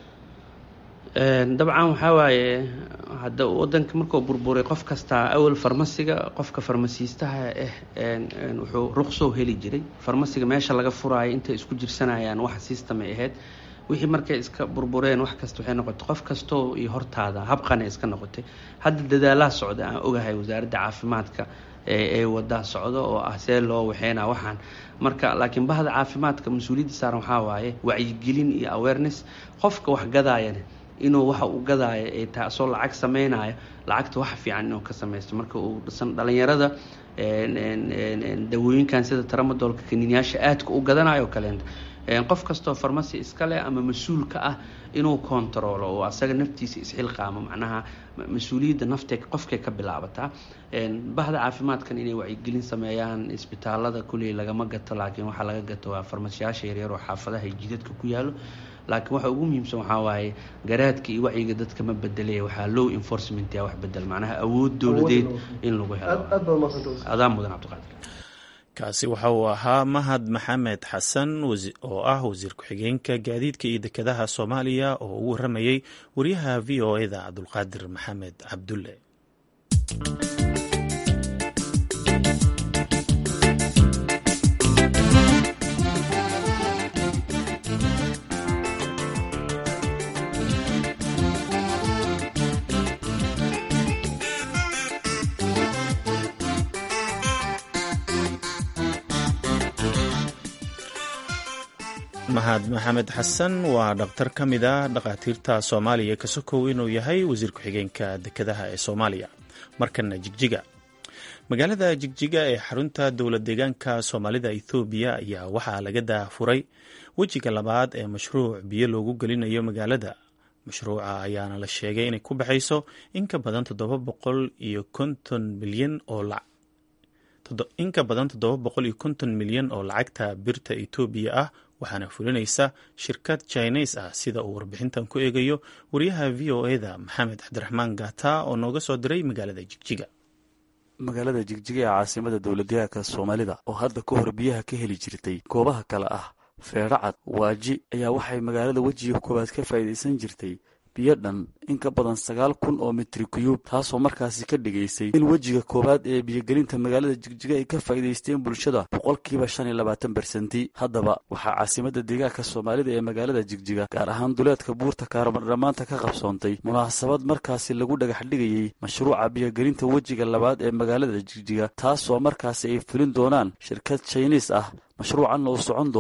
dabcan waxaa waaye hadda wadanka markuu burburay qof kastaa awal farmasiga qofka farmasiistaha ah wuxuu ruqsoo heli jiray farmasiga meesha laga furaayo intay isku jirsanayaan wax system ay ahayd wixii markay iska burbureen wax kasta waxay noqotay qof kastoo iyo hortaada habqana iska noqotay hadda dadaalaha socda aan ogahay wasaaradda caafimaadka ee wadaa socdo oo ah see loo waxeynaa waxaan marka laakiin bahda caafimaadka mas-uuliyadda saaran waxaa waaye wacyigelin iyo awareness qofka wax gadaayana inuu waxa uu gadaayo ay tahay asoo lacag sameynayo lacagta wax fiican inuu ka sameysto marka uu dhisan dhalinyarada dawooyinkan sida tramadoolka kaniinyaasha aadka u gadanayo kaleenta qof kastoo farmasi iska leh ama mas-uul ka ah inuu kontaroolo oo asaga naftiisa isxilqaamo macnaha mas-uuliyadda naftee qofkay ka bilaabataa bahda caafimaadkan inay wacyigelin sameeyaan isbitaalada kuley lagama gato laakiin waxaa laga gato waa farmashiyaasha yaryar oo xaafadaha iyo jidadka ku yaalo laakiin waxa ugu muhiimsan waxaa waaye garaadka iyo wacyiga dadka ma bedelaya waxaa low enforcement yaa wax bedel macnaha awood dowladeed in lagu helo adaa mudan cabdiqaadir kaasi waxa uu ahaa mahad maxamed xasan oo ah wasiir ku-xigeenka gaadiidka iyo dekedaha soomaaliya oo ugu waramayey wariyaha v o eda cabdulqaadir maxamed cabdulle mahad maxamed xasan waa dhakhtar ka mid a dhakhaatiirta soomaaliya ka sokow inuu yahay wasiir ku-xigeenka dekedaha ee soomaaliya markana jigjiga magaalada jigjiga ee xarunta dowlad deegaanka soomaalida ethoobiya ayaa waxaa laga daafuray wejiga labaad ee mashruuc biyo loogu gelinayo magaalada mashruuca ayaana la sheegay inay ku baxayso in ka badan toddoba boqol iyo konton milyan oo in ka badan toddoba boqol iyo konton milyan oo lacagta birta etoobiya ah waxaana fulinaysa shirkad jines ah sida uu warbixintan ku eegayo wariyaha v o eda maxamed cabdiraxmaan gata oo nooga soo diray magaalada jigjiga magaalada jigjiga ee caasimada dowladdeegaanka soomaalida oo hadda ka hor biyaha ka heli jirtay goobaha kale ah feedhacad waaji ayaa waxay magaalada wejiga koowaad ka faa'iidaysan jirtay biyo dhan in ka badan sagaal kun oo mitri kuyuub taasoo markaasi ka dhigaysay in wejiga koowaad ee biyogelinta magaalada jigjiga ay ka faa'iidaysteen bulshada boqolkiiba shan iyo labaatan bersenti haddaba waxaa caasimadda deegaanka soomaalida ee magaalada jigjiga gaar ahaan duleedka buurta kaarmardhammaanta ka qabsoontay munaasabad markaasi lagu dhagax dhigayey mashruuca biyogelinta wejiga labaad ee magaalada jigjiga taasoo markaasi ay fulin doonaan shirkad jiniis ah mashruucanna uu socon doono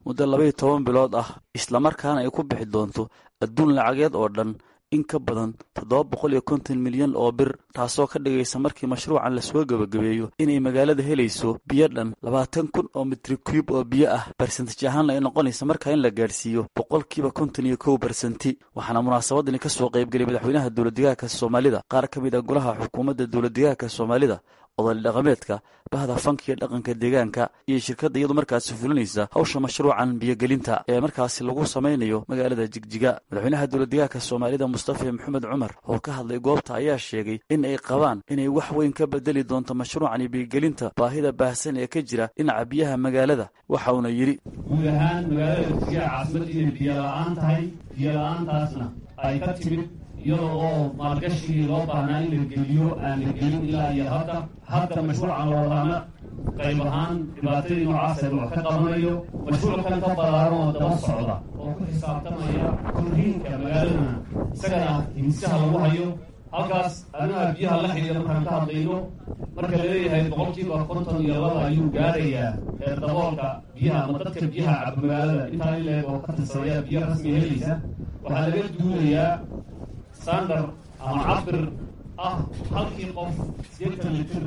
muddo labaiyo toban bilood ah islamarkaana ay ku bixi doonto adduun lacageed oo dhan in ka badan toddoba boqol iyo konton milyan oo bir taasoo ka dhigaysa markii mashruucan lasoo gebagabeeyo inay magaalada helayso biyo dhan labaatan kun oo mitri cube oo biyo ah barsentaj ahaanna ay noqonaysa markaa in la gaadhsiiyo boqolkiiba konton iyo kow barsenti waxaana munaasabadani ka soo qaybgeliyay madaxweynaha dowladdegaanka soomaalida qaar ka mid a golaha xukuumadda dowladdegaanka soomaalida odali dhaqameedka bahda fanka iyo dhaqanka deegaanka iyo shirkadda iyadu markaasi fulinaysa hawsha mashruucan biyogelinta ee markaasi lagu samaynayo magaalada jigjiga madaxweynaha dowladdegaanka soomaalida mustafa maxamed cumar oo ka hadlay goobta ayaa sheegay in ay qabaan inay wax weyn ka bedeli doonto mashruucani biyogelinta baahida baahsan ee ka jira dhinaca biyaha magaalada waxa uuna yidhi guud ahaan magaalada jigjiga caasimad inay biyo la-aan tahay biyo la-aantaasna ay ka timid iyadoo oo maalgashigii loo baahnaa in la geliyo aan la gelin ilaa iyo hadda hadda mashruucan loolaana qayb ahaan dhibaatadii noocaasa wax ka qabanayo mashruuc kan ka ballaaran oo daba socda oo ku xisaabtamaya korriinka magaaladana isagana himisaha lagu hayo halkaas arrimaha biyaha la xidhiida markaan ka hadlayno marka laleeyahay boqolkiiba konton iyo laba ayuu gaarayaa ee daboolka biyaha ama dadka biyaha caba magaalada intaa in leeg oo ka tirsanaya biyo rasmi helaysa waxaa laga duulayaa standard ama cabir ah halkii qof sideetan litir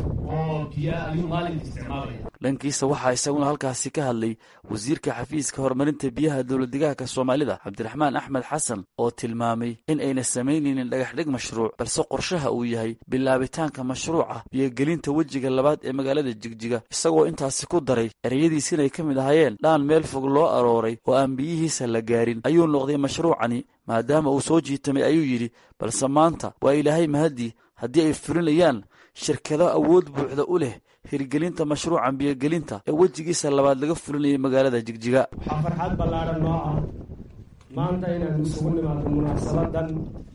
oo biyo ayuu maalinka isticmaalaya dhankiisa waxaa isaguna halkaasi ka hadlay wasiirka xafiiska horumarinta biyaha dowladdegaanka soomaalida cabdiraxmaan axmed xasan oo tilmaamay in ayna samaynaynin dhagaxdhig mashruuc balse qorshaha uu yahay bilaabitaanka mashruuca biyogelinta wejiga labaad ee magaalada jigjiga isagoo intaasi ku daray ereyadiis inay ka mid ahaayeen dhaan meel fog loo arooray oo aan biyihiisa la gaarin ayuu noqday mashruucani maadaama uu soo jiitamay ayuu yidhi balse maanta waa ilaahay mahadii haddii ay fulinayaan shirkado awood buuxda u leh hirgelinta mashruucan biyogelinta ee wejigiisa labaad laga fulinayay magaalada jigjiga waxaa farxad ballaaran noo ah maanta inaan isugu nimaado munaasabadan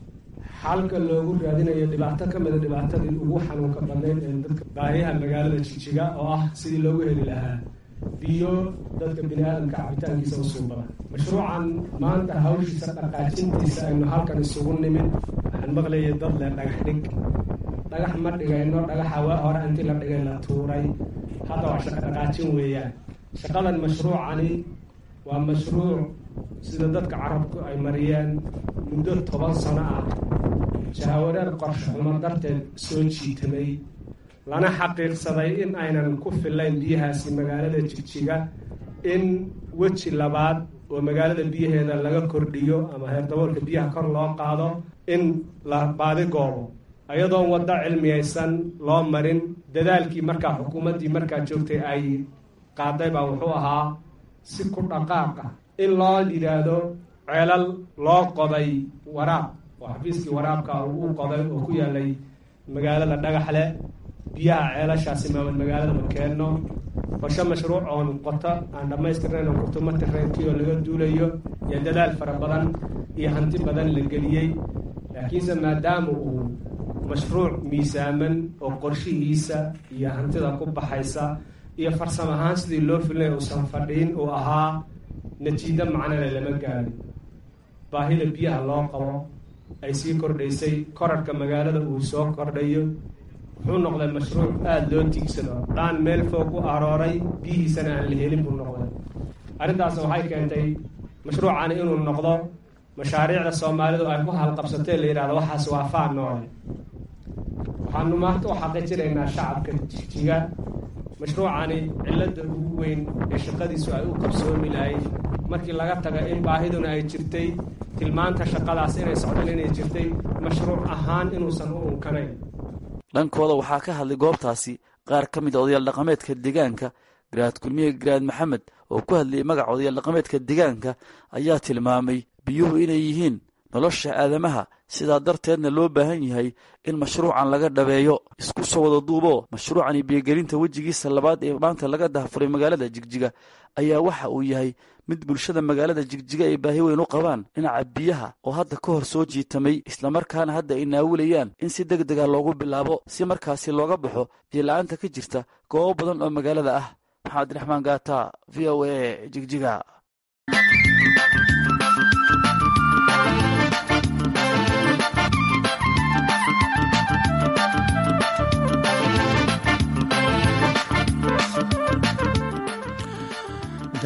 xalka loogu raadinayo dhibaato ka mida dhibaatadii ugu xanuunka badnayd ee dadka baahiyaha magaalada jigjiga oo ah sidii loogu heli lahaa biyo dadka bini aadamka cabitaankiisa u suubada mashruucan maanta hawshiisa dhaqaajintiisa aynu halkan isugu nimid waxaan maqlayay dad leh dhagax dhig dhagax ma dhigayno dhagaxa waa hore intii la dhigay la tuuray hadda waa shaqo dhaqaajin weeyaan shaqadan mashruucani waa mashruuc sida dadka carabku ay mariyeen muddo toban sano ah jahawareer qorshe xumo darteed soo jiitamay lana xaqiiqsaday in aynan ku fillayn biyahaasi magaalada jigjiga in weji labaad oo magaalada biyaheeda laga kordhiyo ama heerdaboolka biyaha kor loo qaado in la baadi goobo ayadoon waddo cilmiyaysan loo marin dadaalkii markaa xukuumaddii markaa joogtay ay qaaday baa wuxuu ahaa si ku dhaqaaq ah in loo yidhaahdo ceelal loo qoday waraab oo xafiiskii waraabka uu u qoday oo ku yaalay magaalada dhagaxle biyaha ceelashaasi maamad magaalada ma keenno qorshe mashruuc oon qoto aan dhammaystirnayn oo kurtuma tirrenkii oo laga duulayo iyo dadaal fara badan iyo hanti badan la geliyey laakiinse maadaama uu mashruuc miisaaman oo qorshihiisa iyo hantida ku baxaysa iyo farsam ahaan sidii loo filinaya uusan fadhiin uu ahaa natiijo macnale lama gaarin baahida biyaha loo qabo ay sii kordhaysay korarhka magaalada uu soo kordhayo wuxuu noqday mashruuc aada loo tiigsado dhaan meel foog u arooray biyihiisana aan la helin buu noqday arrintaas waxay keentay mashruucani inuu noqdo mashaariicda soomaalidu ay ku halqabsatee la yidhahdo waxaas waa faan noole waxaanu maanta u xaqiijinaynaa shacabka jigjiga mashruucani cilladda ugu weyn ee shaqadiisu ay u qabsoomi lahayd markii laga taga in baahiduna ay jirtay tilmaanta shaqadaas inay socdaan inay jirtay mashruuc ahaan inuusan u unkanayn dhankooda waxaa ka hadlay goobtaasi qaar ka mid a odayaal dhaqameedka deegaanka garaad kulmiye garaad maxamed oo ku hadlayay magaca odayaal dhaqameedka deegaanka ayaa tilmaamay biyuhu inay yihiin nolosha aadamaha sidaa darteedna loo baahan yahay in mashruucan laga dhabeeyo isku soo wada duuboo mashruucani biyogelinta wejigiisa labaad ee maanta laga dahafuray magaalada jigjiga ayaa waxa uu yahay mid bulshada magaalada jigjiga ay baahi weyn u qabaan dhinaca biyaha oo hadda ka hor soo jiitamay islamarkaana hadda ay naawilayaan in si deg dega loogu bilaabo si markaasi looga baxo biyola-aanta ka jirta goobo badan oo magaalada ah maxamed raxmaan gaata v o a jigjiga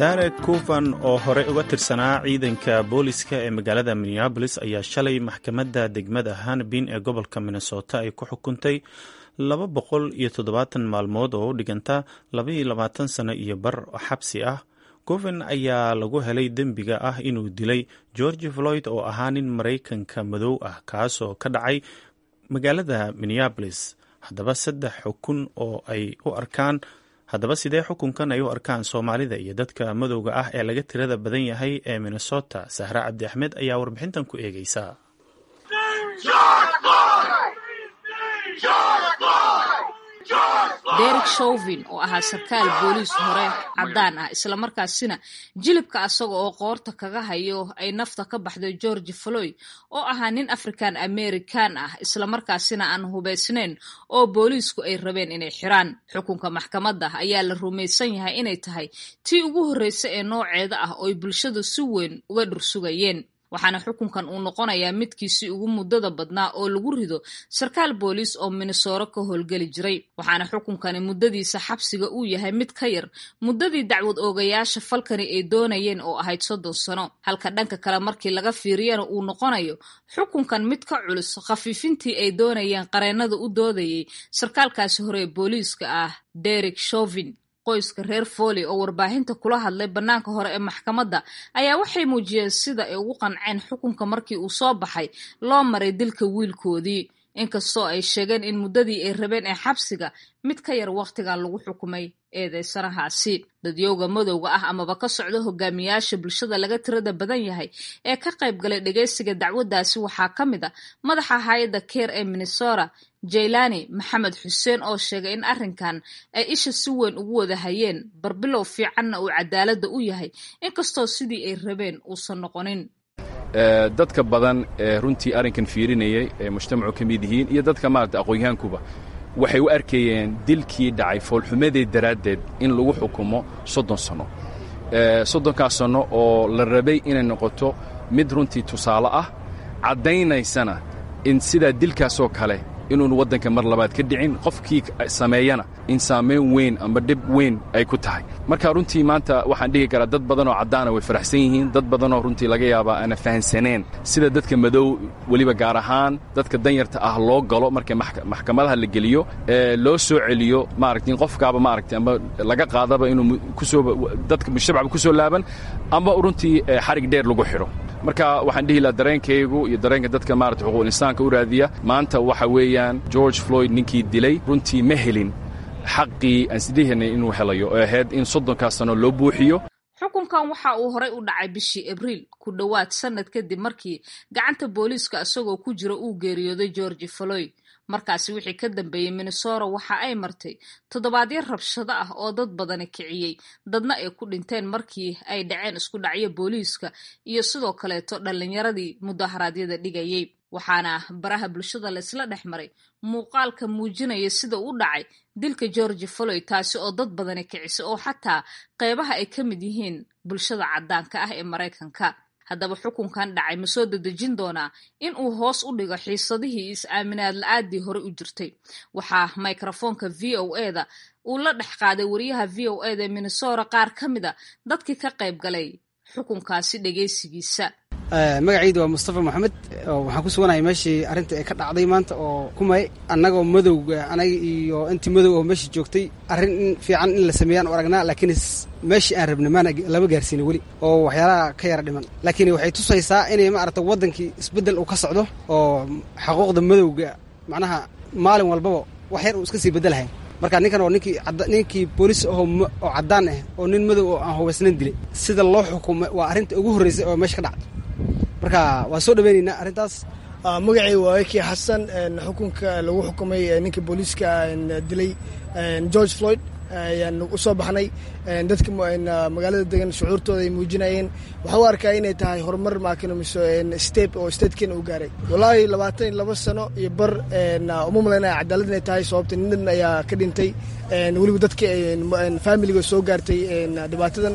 derek kuvan oo horey uga tirsanaa ciidanka booliska ee magaalada minneabolis ayaa shalay maxkamadda degmada hanbin ee gobolka minnesota ay ku xukuntay laba boqol iyo toddobaatan maalmood oo u dhiganta labaiyo labaatan sano iyo bar xabsi ah goven ayaa lagu helay dembiga ah inuu dilay george floyd oo ahaa nin maraykanka madow ah kaasoo ka dhacay magaalada minneabolis haddaba saddex xukun oo ay u arkaan haddaba sidee xukunkan ay u arkaan soomaalida iyo dadka madowga ah ee laga tirada badan yahay ee minnesota sahre cabdi axmed ayaa warbixintan ku eegeysa derek shovin oo ahaa sarkaal booliis hore caddaan ah islamarkaasina jilibka asaga oo qoorta kaga hayo ay nafta ka baxday george floyd oo ahaa nin african american ah islamarkaasina aan hubaysnayn oo booliisku ay rabeen inay xiraan xukunka maxkamadda ayaa la rumaysan yahay inay tahay tii ugu horreysa ee nooceeda ah oo ay bulshadu si weyn uga dhursugayeen waxaana xukunkan uu noqonayaa midkiisii ugu muddada badnaa oo lagu rido sarkaal booliis oo minnesoro ka howlgeli jiray waxaana xukunkani muddadiisa xabsiga uu yahay mid ka yar muddadii dacwad oogayaasha falkani ay doonayeen oo ahayd soddon sano halka dhanka kale markii laga fiiriyana uu noqonayo xukunkan mid ka culus khafiifintii ay doonayeen qareennada u doodayay sarkaalkaasi hore ee booliiska ah derek shovin qoyska reer foley oo warbaahinta kula hadlay bannaanka hore ee maxkamadda ayaa waxay muujiyeen sida ay ugu qanceen xukunka markii uu soo baxay loo maray dilka wiilkoodii inkastoo ay sheegeen in muddadii ay rabeen ee xabsiga mid ka yar wakhtigan lagu xukumay eedeysanahaasi dadyowga madowga ah amaba ka socda hogaamiyaasha bulshada laga tirada badan yahay ee ka qayb galay dhegeysiga dacwaddaasi waxaa ka mid a madaxa hay-adda keer ee minnesota jaylani maxamed xuseen oo sheegay in arrinkan ay isha si weyn ugu wada hayeen barbilow fiicanna uu cadaaladda u yahay inkastoo sidii ay rabeen uusan noqonin dadka badan ee runtii arrinkan fiirinayay ee mujtamacu ka mid yihiin iyo dadka maarata aqoonyahankuba waxay u arkayeen dilkii dhacay foolxumadeed daraaddeed in lagu xukumo soddon sanno soddonkaas sanno oo la rabay inay noqoto mid runtii tusaale ah caddaynaysana in sidaa dilkaasoo kale inuun waddanka mar labaad ka dhicin qofkii sameeyana in saamayn weyn amba dhib weyn ay ku tahay marka runtii maanta waxaan dhihi karaa dad badan oo caddaana way faraxsan yihiin dad badanoo runtii laga yaabaa aana fahansaneen sida dadka madow weliba gaar ahaan dadka danyarta ah loo galo marka maxkamadaha la geliyo ee loo soo celiyo maaragta in qofkaaba maaragta amba laga qaadaba inuu kusoo dadka mujtamacba ku soo laaban amba runtii xarig dheer lagu xidho marka waxaan dhihi lahaa dareenkaygu iyo dareenka dadka maarata xuquuqul insaanka u raadiya maanta waxa weeyaan george floyd ninkii dilay runtii ma helin xaqii aan sideehanay inuu helayo oo ahayd in soddonkaas sano loo buuxiyo xukunkan waxa uu horay u dhacay bishii abriil ku dhowaad sannad kadib markii gacanta booliiska isagoo ku jira uu geeriyooday george floyd markaasi wixii ka dambeeyey minnesota waxa ay martay toddobaadyo rabshado ah oo dad badani kiciyey dadna ay ku dhinteen markii ay dhaceen isku dhacyo booliiska iyo sidoo kaleeto dhallinyaradii mudaharaadyada dhigayey waxaana baraha bulshada laysla dhex maray muuqaalka muujinaya sida u dhacay dilka george floyd taasi oo dad badani kicisay oo xataa qeybaha ay ka mid yihiin bulshada caddaanka ah ee maraykanka haddaba xukunkan dhacay ma soo dedejin doonaa in uu hoos u dhigo xiisadihii is-aaminaad la-aadii hore u jirtay waxaa mikrofoonka v o eda uu la dhex qaaday wariyaha v o eda ee minnesota qaar ka mid a dadkii ka qayb galay xukunkaasi dhegeysigiisa magacaydu waa mustafa moxamed waxaan ku suganahay meeshii arrinta ay ka dhacday maanta oo kumay annagoo madowga anaga iyo intii madow oo meesha joogtay arrin in fiican in la sameeyaan u aragnaa laakiin meeshii aan rabna maana lama gaarsiina weli oo waxyaalaha ka yara dhiman laakiin waxay tusaysaa inay maaragta waddankii isbeddel uu ka socdo oo xaquuqda madowga macnaha maalin walbaba wax yar uu iska sii beddelahay marka ninkan oo ninkii ninkii booliis ahoo oo caddaan ah oo nin madow oo aan hubaysnayn dilay sida loo xukumay waa arrinta ugu horreysay oo meesha ka dhacday marka waa soo dhaweynaynaa arrintaas magacay waa eki xasan xukunka lagu xukumay ninka booliiska dilay george floyd ayaan u soo baxnay dadka magaalada degan shucuurtooda ay muujinayeen waxaa u arkaa inay tahay horumar maakinomiso step oo statekeena uu gaaray wallaahi labaatan iyo laba sano iyo bar uma malaynaya cadaalad inay tahay sababta nin ayaa ka dhintay weliba dadka familiga soo gaartay dhibaatadan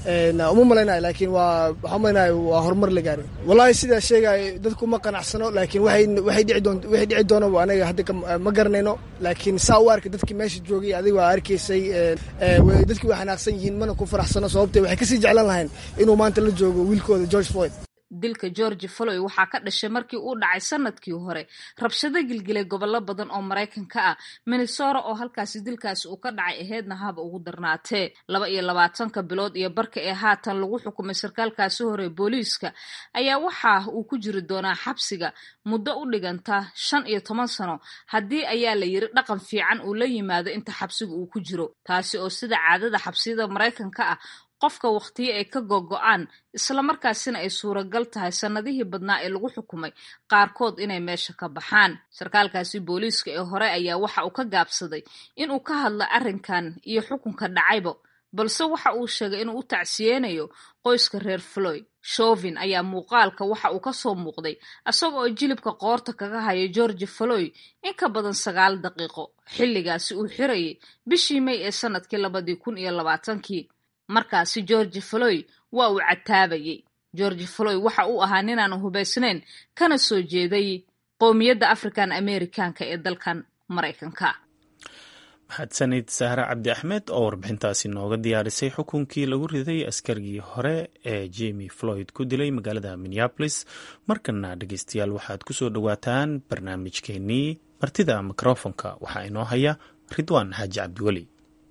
uma malaynayo laakiin waa waxaa umalaynaya waa horumar la gaaray wallahi sidaa sheegaya dadku ma qanacsano laakiin waxay waxay dhici doon waxay dhici doona anaga hadda ma garanayno laakiin saa u arka dadkii meesha joogay adiga waa arkaysay dadkii way xanaaqsan yihiin mana ku faraxsano sababtee waxay kasii jeclan lahayn inuu maanta la joogo wiilkooda george floyd dilka georgi floy waxaa ka dhashay markii uu dhacay sanadkii hore rabshado gilgilay gobollo badan oo maraykanka ah minnesota oo halkaasi dilkaasi uu ka dhacay aheedna haba ugu darnaatee laba iyo labaatanka bilood iyo barka ee haatan lagu xukumay sarkaalkaasi hore booliiska ayaa waxa uu ku jiri doonaa xabsiga muddo u dhiganta shan iyo toban sano haddii ayaa la yiri dhaqan fiican uu la yimaado inta xabsiga uu ku jiro taasi oo sida caadada xabsiyada maraykanka ah qofka wakhtiyo ay ka gogo-aan islamarkaasina ay suuragal tahay sannadihii badnaa ee lagu xukumay qaarkood inay meesha ka baxaan sarkaalkaasi booliiska ee hore ayaa waxa uu ka gaabsaday inuu ka hadlo arrinkan iyo xukunka dhacayba balse waxa uu sheegay inuu u tacsiyeynayo qoyska reer floy shovin ayaa muuqaalka waxa uu ka soo muuqday isaga oo jilibka qoorta kaga haya georgi floy in ka badan sagaal daqiiqo xilligaasi uu xirayay bishii may ee sanadkii labadii kun iyo labaatankii markaasi georgi floy waa uu cataabayey georgi floy waxa uu ahaa ninaan hubaysnayn kana soo jeeday qowmiyadda african americanka ee dalkan maraykanka mahadsanid sahre cabdi axmed oo warbixintaasi nooga diyaarisay xukunkii lagu riday askarigii hore ee jemi floyd ku dilay magaalada minneapolis markana dhegeystayaal waxaad ku soo dhowaataan barnaamijkeenii martida mikrofonka waxaa inoo haya ridwaan xaaji cabdiweli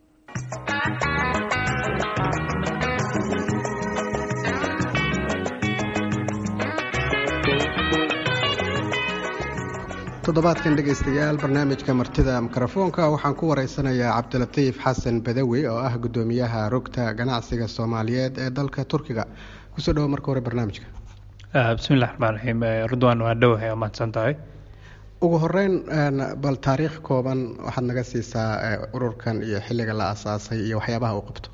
toddobaadkan dhegaystayaal barnaamijka martida mikrofoonka waxaan ku wareysanayaa cabdilatiif xasan badawi oo ah guddoomiyaha rugta ganacsiga soomaaliyeed ee dalka turkiga kusoo dhawo marka hore barnaamijka bismillahi raxmaan raxiim ridwaan waa dhowahay oo mahadsan tahay ugu horeyn bal taariikh kooban waxaad naga siisaa ururkan iyo xilliga la asaasay iyo waxyaabaha uu qabto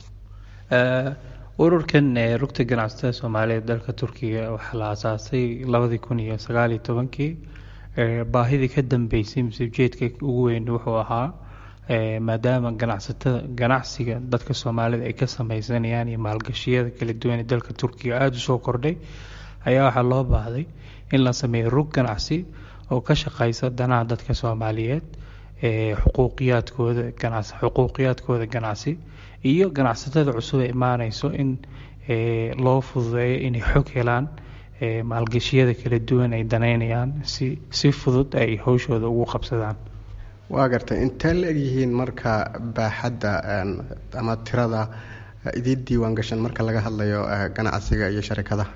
ururkan rugta ganacsatada soomaaliyeed dalka turkiga waxaa la asaasay labadii kun iyo sagaaliyo tobankii baahidii ka dambeysay mise ujeedka ugu weyn wuxuu ahaa maadaama ganacsatada ganacsiga dadka soomaalida ay ka sameysanayaan iyo maalgashiyada kala duwan ee dalka turkiga aada u soo kordhay ayaa waxaa loo baahday in la sameeyo rug ganacsi oo ka shaqeysa danaha dadka soomaaliyeed xuquuqiyaadkooda ganacsi xuquuqiyaadkooda ganacsi iyo ganacsatada cusub ee imaaneyso in loo fududeeyo inay xog helaan maalgashiyada kala duwan ay daneynayaan si si fudud ay howshooda ugu qabsadaan waa gartay intee la egyihiin marka baaxadda ama tirada idiin diiwaan gashan marka laga hadlayo ganacsiga iyo sharikadaha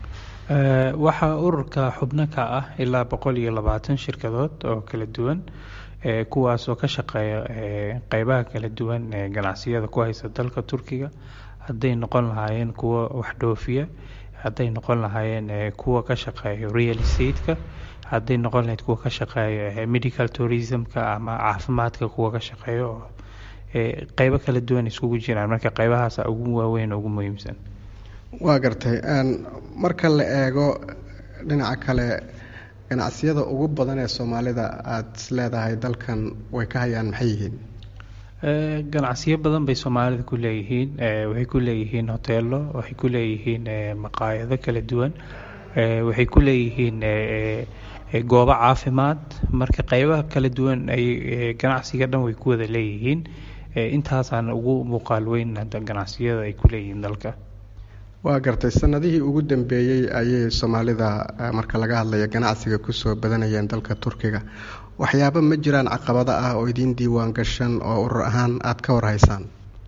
waxaa ururka xubno ka ah ilaa boqol iyo labaatan shirkadood oo kala duwan kuwaas oo ka shaqeeya qeybaha kala duwan ee ganacsiyada ku haysa dalka turkiga hadday noqon lahaayeen kuwa wax dhoofiya hadday noqon lahaayeen kuwa ka shaqeeya real estate-ka hadday noqon lahayd kuwa ka shaqeeya medical tourism-ka ama caafimaadka kuwa ka shaqeeya oo qeybo kala duwan iskugu jiraan marka qeybahaasa ugu waaweyn oo ugu muhiimsan waa gartay marka la eego dhinaca kale ganacsiyada ugu badan ee soomaalida aada is leedahay dalkan way ka hayaan maxay yihiin ganacsiyo badan bay soomaalida ku leeyihiin waxay ku leeyihiin hoteelo waxay ku leeyihiin maqaayado kala duwan waxay ku leeyihiin goobo caafimaad marka qeybaha kala duwan ay ganacsiga dhan way ku wada leeyihiin intaasaan ugu muuqaal weyn ganacsiyada ay ku leeyihiin dalka waa gartay sanadihii ugu dambeeyey ayay soomaalida marka laga hadlayo ganacsiga kusoo badanayeen dalka turkiga waxyaaba ma jiraan caqabado ah oo idiin diiwaan gashan oo urur ahaan aada ka warhaysaan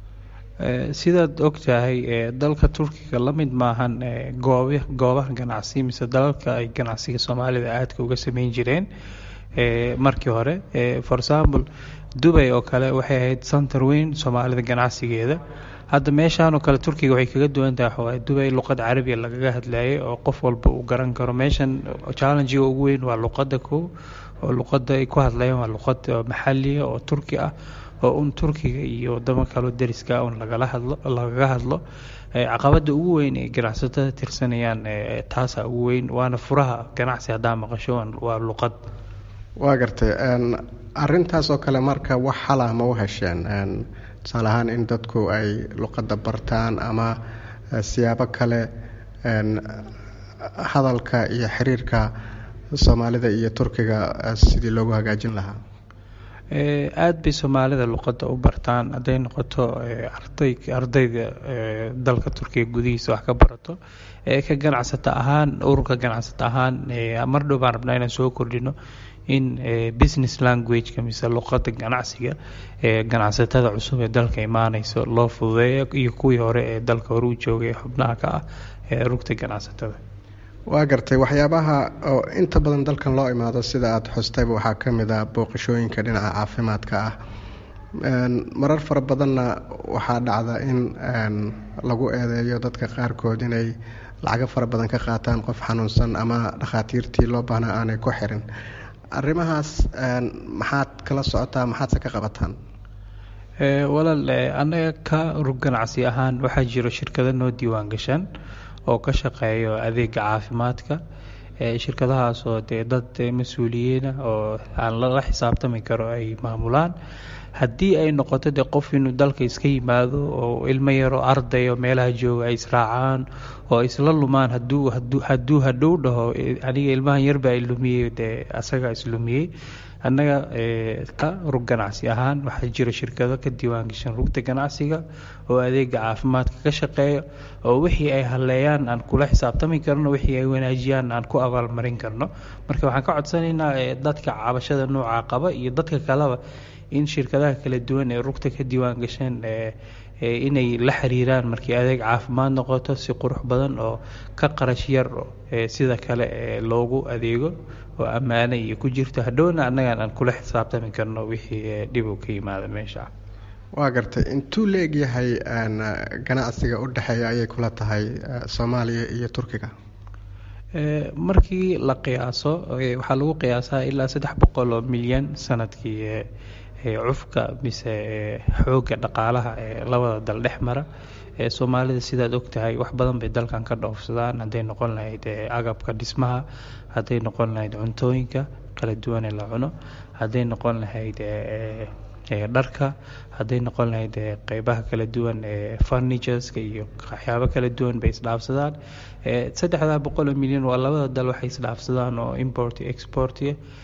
sidaad ogtahay dalka turkiga la mid maahan goob goobaha ganacsi mise dalalka ay ganacsiga soomaalida aadka uga sameyn jireen markii hore for example dubay oo kale waxay ahayd center weyn soomaalida ganacsigeeda hadda meeshaan oo kale turkiga waxay kaga duwan tahay waxawaaye dubay luqad carabiya lagaga hadlayay oo qof walba uu garan karo meeshan challengiga ugu weyn waa luqadda ko oo luqadda ay ku hadlayaan waa luqad maxaliya oo turki ah oo un turkiga iyo wadamo kaloo deriska un lagala hadlo lagaga hadlo caqabada ugu weyn ee ganacsatada tirsanayaan taasa ugu weyn waana furaha ganacsi haddaa maqasho waa luqad waa gartay arintaas oo kale marka wax xalah ma u hesheen tusaale ahaan in dadku ay luqadda bartaan ama siyaabo kale hadalka iyo xiriirka soomaalida iyo turkiga sidii loogu hagaajin lahaa aada bay soomaalida luqadda u bartaan hadday noqoto arday ardayda dalka turkiga gudihiisa wax ka barato ka ganacsata ahaan ururka ganacsata ahaan mar dhow baan rabnaa inaan soo kordhino in business languageka mise luqadda ganacsiga ee ganacsatada cusub ee dalka imaaneyso loo fududeeyo iyo kuwii hore ee dalka hore u joogay xubnaha ka ah ee rugta ganacsatada waa gartay waxyaabaha oo inta badan dalkan loo imaado sida aada xustayba waxaa ka mid ah booqashooyinka dhinaca caafimaadka ah marar fara badanna waxaa dhacda in lagu eedeeyo dadka qaarkood inay lacago fara badan ka qaataan qof xanuunsan ama dhakhaatiirtii loo baahnaa aanay ku xirin arrimahaas maxaad kala socotaa maxaadse ka qabataan walaal annaga ka rug ganacsi ahaan waxaa jiro shirkado noo diiwaan gashaan oo ka shaqeeyo adeega caafimaadka shirkadahaasoo dee dad mas-uuliyiina oo aan lala xisaabtami karo ay maamulaan haddii ay noqoto dee qof inuu dalka iska yimaado oo ilmo yaro arday oo meelaha jooga ay israacaan oo isla lumaan haduu hadduu hadhow dhaho aniga ilmahan yarbaa ilumiyey dee asaga islumiyey annaga ka rug ganacsi ahaan waxaa jira shirkado ka diiwaangashan rugta ganacsiga oo adeega caafimaadka ka shaqeeya oo wixii ay haleeyaan aan kula xisaabtami karno wixii ay wanaajiyaan aan ku abaalmarin karno marka waxaan ka codsanaynaa dadka cabashada nooca qaba iyo dadka kaleba in shirkadaha kala duwan ee rugta ka diiwaan gasheen inay la xiriiraan markii adeeg caafimaad noqoto si qurux badan oo ka qarash yar sida kale loogu adeego oo ammaano iyo ku jirto hadhowna annagaan aan kula xisaabtami karno wixii dhib uu ka yimaada meesha waa gartay intuu la egyahay ganacsiga u dhexeeya ayay kula tahay soomaaliya iyo turkiga markii la qiyaaso waxaa lagu qiyaasaa ilaa saddex boqol oo milyan sanadkii cufka mise xoogga dhaqaalaha ee labada dal dhex mara ee soomaalida sidaad ogtahay wax badan bay dalkan ka dhoofsadaan hadday noqon lahayd agabka dhismaha hadday noqon lahayd cuntooyinka kala duwane la cuno hadday noqon lahayd dharka hadday noqon lahayd qeybaha kala duwan ee furnitureska iyo waxyaabo kala duwan bay isdhaafsadaan saddexdaa boqol oo milyan waa labada dal waxay isdhaafsadaan oo import export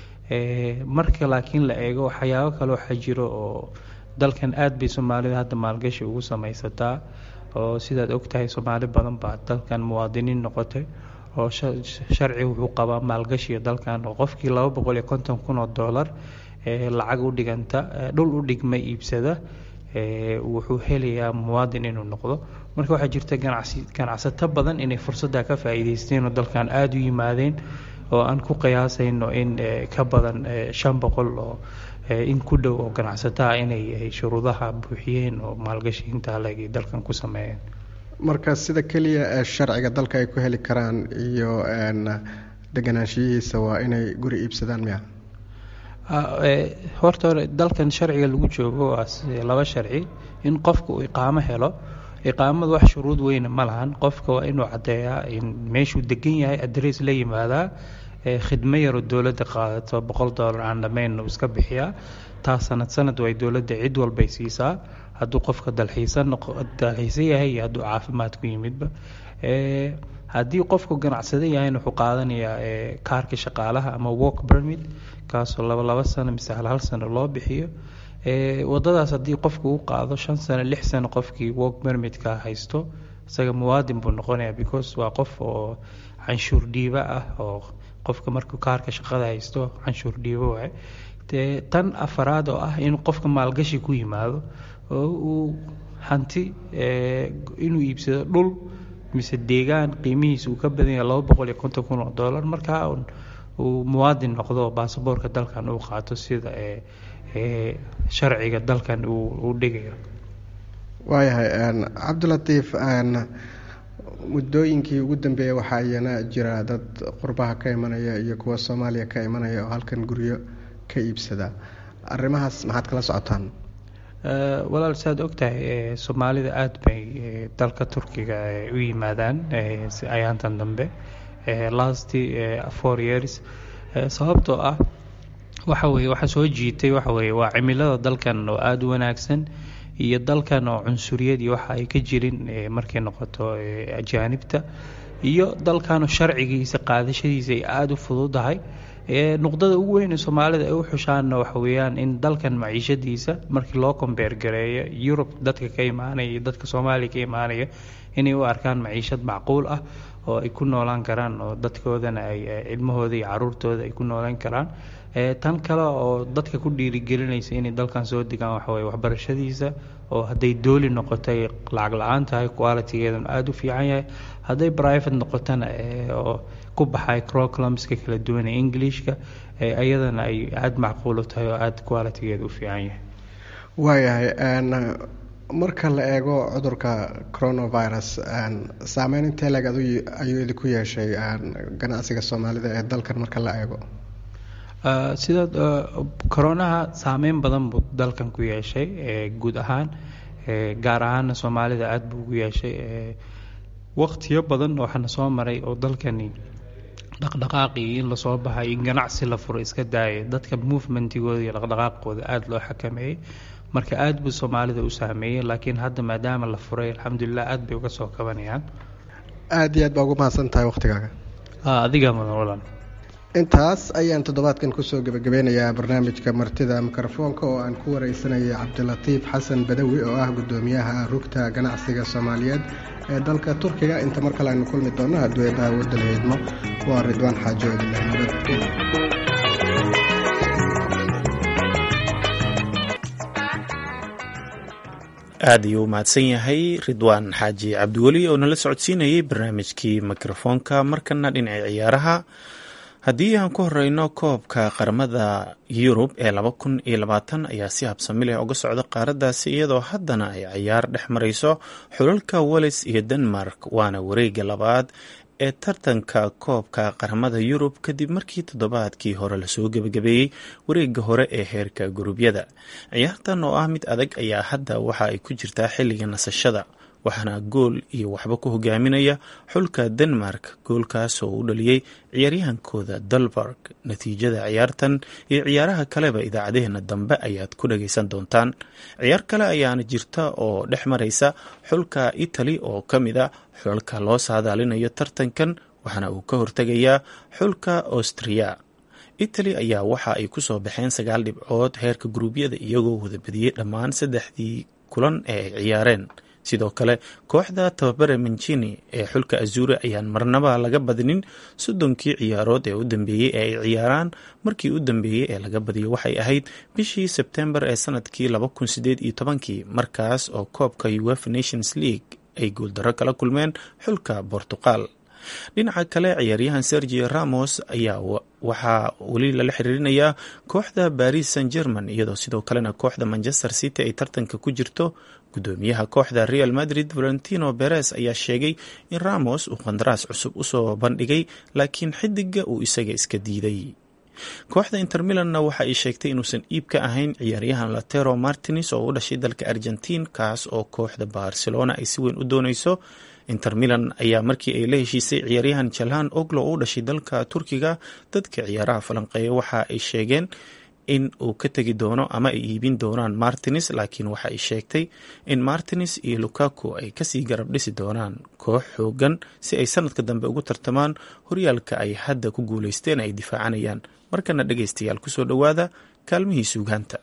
marka laakiin la eego waxyaabo kale waxaa jiro oo dalkan aad bay soomaalida hadda maalgashi ugu samaysataa oo sidaad ogtahay soomaali badan baa dalkan muwaadiniin noqotay oo sharci wuxuu qabaa maalgashiga dalkan oo qofkii laba boqol iyo konton kun oo dollar lacag u dhiganta dhul u dhigma iibsada wuxuu helayaa muwaadin inuu noqdo marka waxaa jirta ganacsi ganacsato badan inay fursadda ka faa'iidaysteen oo dalkan aada u yimaadeen oo aan ku qiyaasayno in ka badan shan boqol oo in ku dhow oo ganacsataa inay shuruudaha buuxiyeen oo maalgashi intaa leeg dalkan ku sameeyeen marka sida keliya ee sharciga dalka ay ku heli karaan iyo deganaanshiyihiisa waa inay guri iibsadaan miya horta hore dalkan sharciga lagu joogo waa laba sharci in qofka uu iqaamo helo iqaamadu wax shuruud weyna ma lahan qofka waa inuu caddeeyaa in meeshuu degan yahay adress la yimaadaa khidmo yaroo dowladda qaadato boqol dollar aan dhammayn uu iska bixiyaa taa sanad sanad way dowladda cid walbay siisaa hadduu qofka dalxiisa dalxiisa yahay iyo hadduu caafimaad ku yimidba haddii qofku ganacsada yahayna wuxuu qaadanayaa kaarka shaqaalaha ama work permit kaasoo laba laba sano mise hal hal sano loo bixiyo wadadaas haddii qofku u qaado shan sano lix sano qofkii work permitka haysto isaga muwaadin buu noqonayaa because waa qof oo canshuur dhiiba ah oo qofka markuu kaarka shaqada haysto canshuur dhiibo waay dee tan afaraad oo ah in qofka maalgashi ku yimaado oo uu hanti inuu iibsado dhul mise deegaan qiimihiisa uu ka badan yahay laba boqol iyo konton kun oo dollar markaa uu muwaadin noqdo baasaboorka dalkan uu qaato sida sharciga dalkan uu dhigayo waayahay cabdilatiif muddooyinkii ugu dambeeyay waxaa iyana jira dad qurbaha ka imanaya iyo kuwa soomaaliya ka imanaya oo halkan guryo ka iibsada arrimahaas maxaad kala socotaan walaal saad ogtahay soomaalida aada bay dalka turkiga u yimaadaan ayaantan dambe last four years sababtoo ah waxa weye waxa soo jiitay waxa weye waa cimilada dalkan oo aada u wanaagsan iyo dalkan oo cunsuriyad iyo waxa ay ka jirin markay noqoto ajaanibta iyo dalkanoo sharcigiisa qaadashadiisa ay aada u fududahay nuqdada ugu weyn ee soomaalida ay u xushaanna waxa weeyaan in dalkan maciishadiisa markii loo kombeer gareeyo yurub dadka ka imaanaya iyo dadka soomaaliya ka imaanaya inay u arkaan maciishad macquul ah oo ay ku noolaan karaan oo dadkoodana ay cilmahooda iyo caruurtooda ay ku noolaan karaan tan kale oo dadka ku dhiirigelinaysa inay dalkan soo degaan waxaweye waxbarashadiisa oo hadday dooli noqotay lacag la-aan tahay qualitigeeduna aada u fiican yahay hadday private noqotona oo ku baxay croclumska kala duwan ee englishka iyadana ay aada macquul u tahay oo aada qualitigeeda u fiican yahay waayahay marka la eego cudurka coronavirus saameyn intee leeg ayuu idinku yeeshay ganacsiga soomaalida ee dalkan marka la eego sida coronaha saameyn badan buu dalkan ku yeeshay guud ahaan gaar ahaana soomaalida aada buu ugu yeeshay waqtiyo badan waxaana soo maray oo dalkani dhaqdhaqaaqii in lasoo baxay in ganacsi la furo iska daaya dadka movementigooda iyo dhaqdhaqaaqooda aada loo xakameeyey marka aada buu soomaalida u saameeyey laakiin hadda maadaama la furay alxamdulilah aada bay uga soo kabanayaan aada iyo aad baa ugu mahadsan tahay waqtigaaga adigaa mudan walan intaas ayaan toddobaadkan kusoo gebagabeynayaa barnaamijka martida mikrofoonka oo aan ku wareysanaya cabdilatiif xasan badawi oo ah gudoomiyaha rugta ganacsiga soomaaliyeed ee dalka turkiga inta mar kale aynu kulmi doonno hadduu eebaha waddan heydmo waa ridwaan xaajo idinleh nabad aad ayuu u mahadsan yahay ridwaan xaaji cabdiweli oo nala socodsiinayay barnaamijkii mikrofoonka markana dhinaca ciyaaraha haddii aan ku horeyno koobka qaramada yurub ee laba kun iyo labaatan ayaa si habsami leh uga socda qaaraddaasi iyadoo haddana ay ciyaar dhex marayso xulalka wales iyo denmark waana wareega labaad ee tartanka koobka qaramada yurub kadib markii toddobaadkii hore lasoo gebagabeeyey wareega hore ee heerka gurubyada ciyaartan oo ah mid adag ayaa hadda waxa ay ku jirtaa xilliga nasashada waxaana gool iyo waxba ku hogaaminaya xulka denmark goolkaas oo u dhaliyey ciyaaryahankooda dalberg natiijada ciyaartan iyo ciyaaraha kaleba idaacadeheena dambe ayaad ku dhagaysan doontaan ciyaar kale ayaana jirta oo dhex maraysa xulka itali oo ka mid a xulka loo saadaalinayo tartankan waxaana uu ka hortegayaa xulka austriya itali ayaa waxa ay kusoo baxeen sagaal dhibcood heerka guruubyada iyagoo wada badiyey dhammaan saddexdii kulan ee ay ciyaareen sidoo kale kooxda tababare mancini ee xulka azuri ayaan marnaba laga badinin soddonkii ciyaarood ee u dambeeyey ee ay ciyaaraan markii u dambeeyey ee laga badiyo waxay ahayd bishii sebtembar ee sanadkii laba kun sideed iyo tobankii markaas oo koobka uefa nations league ay guuldaro kala kulmeen xulka bortuqal dhinaca kale ciyaaryahan sergio ramos ayaa waxaa weli lala xiriirinayaa kooxda baris san german iyadoo sidoo kalena kooxda manchester city ay tartanka ku jirto gudoomiyaha kooxda real madrid valentino beres ayaa sheegay in ramos uu qandaraas cusub usoo bandhigay laakiin xidiga uu isaga iska diiday kooxda inter milanna waxa ay sheegtay inuusan iib ka ahayn ciyaaryahan latero martines oo u dhashay dalka argentiin kaas oo kooxda barcelona ay si weyn u dooneyso inter milan ayaa markii ay la heshiisay ciyaaryahan jalhan oglo oo u dhashay dalka turkiga dadka ciyaaraha falanqeeya waxa ay sheegeen in uu ka tegi doono ama ay iibin doonaan martines laakiin waxa ay sheegtay in martines iyo lukaku ay kasii garab dhisi doonaan koox xoogan si ay sanadka dambe ugu tartamaan horyaalka ay hadda ku guuleysteen ay difaacanayaan markana dhegaystayaal kusoo dhowaada kaalmihii suugaanta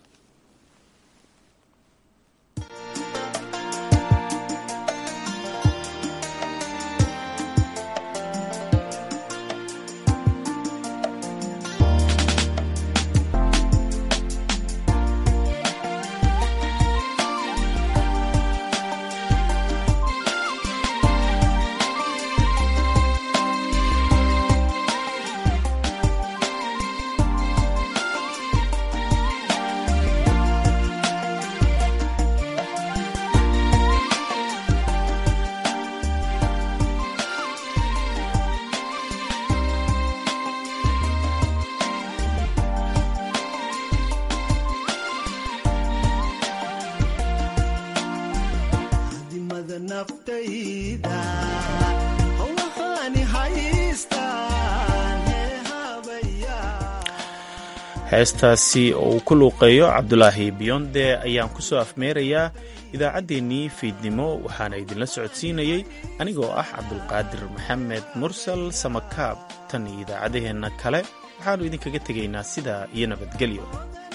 heestaasi oo uu ku luuqeeyo cabdulaahi biyonde ayaan kusoo afmeerayaa idaacaddeenii fiidnimo waxaana idinla socodsiinayey anigoo ah cabdulqaadir maxamed mursal samakaab tan iyo idaacaddaheenna kale waxaannu idinkaga tegaynaa sidaa iyo nabadgelyo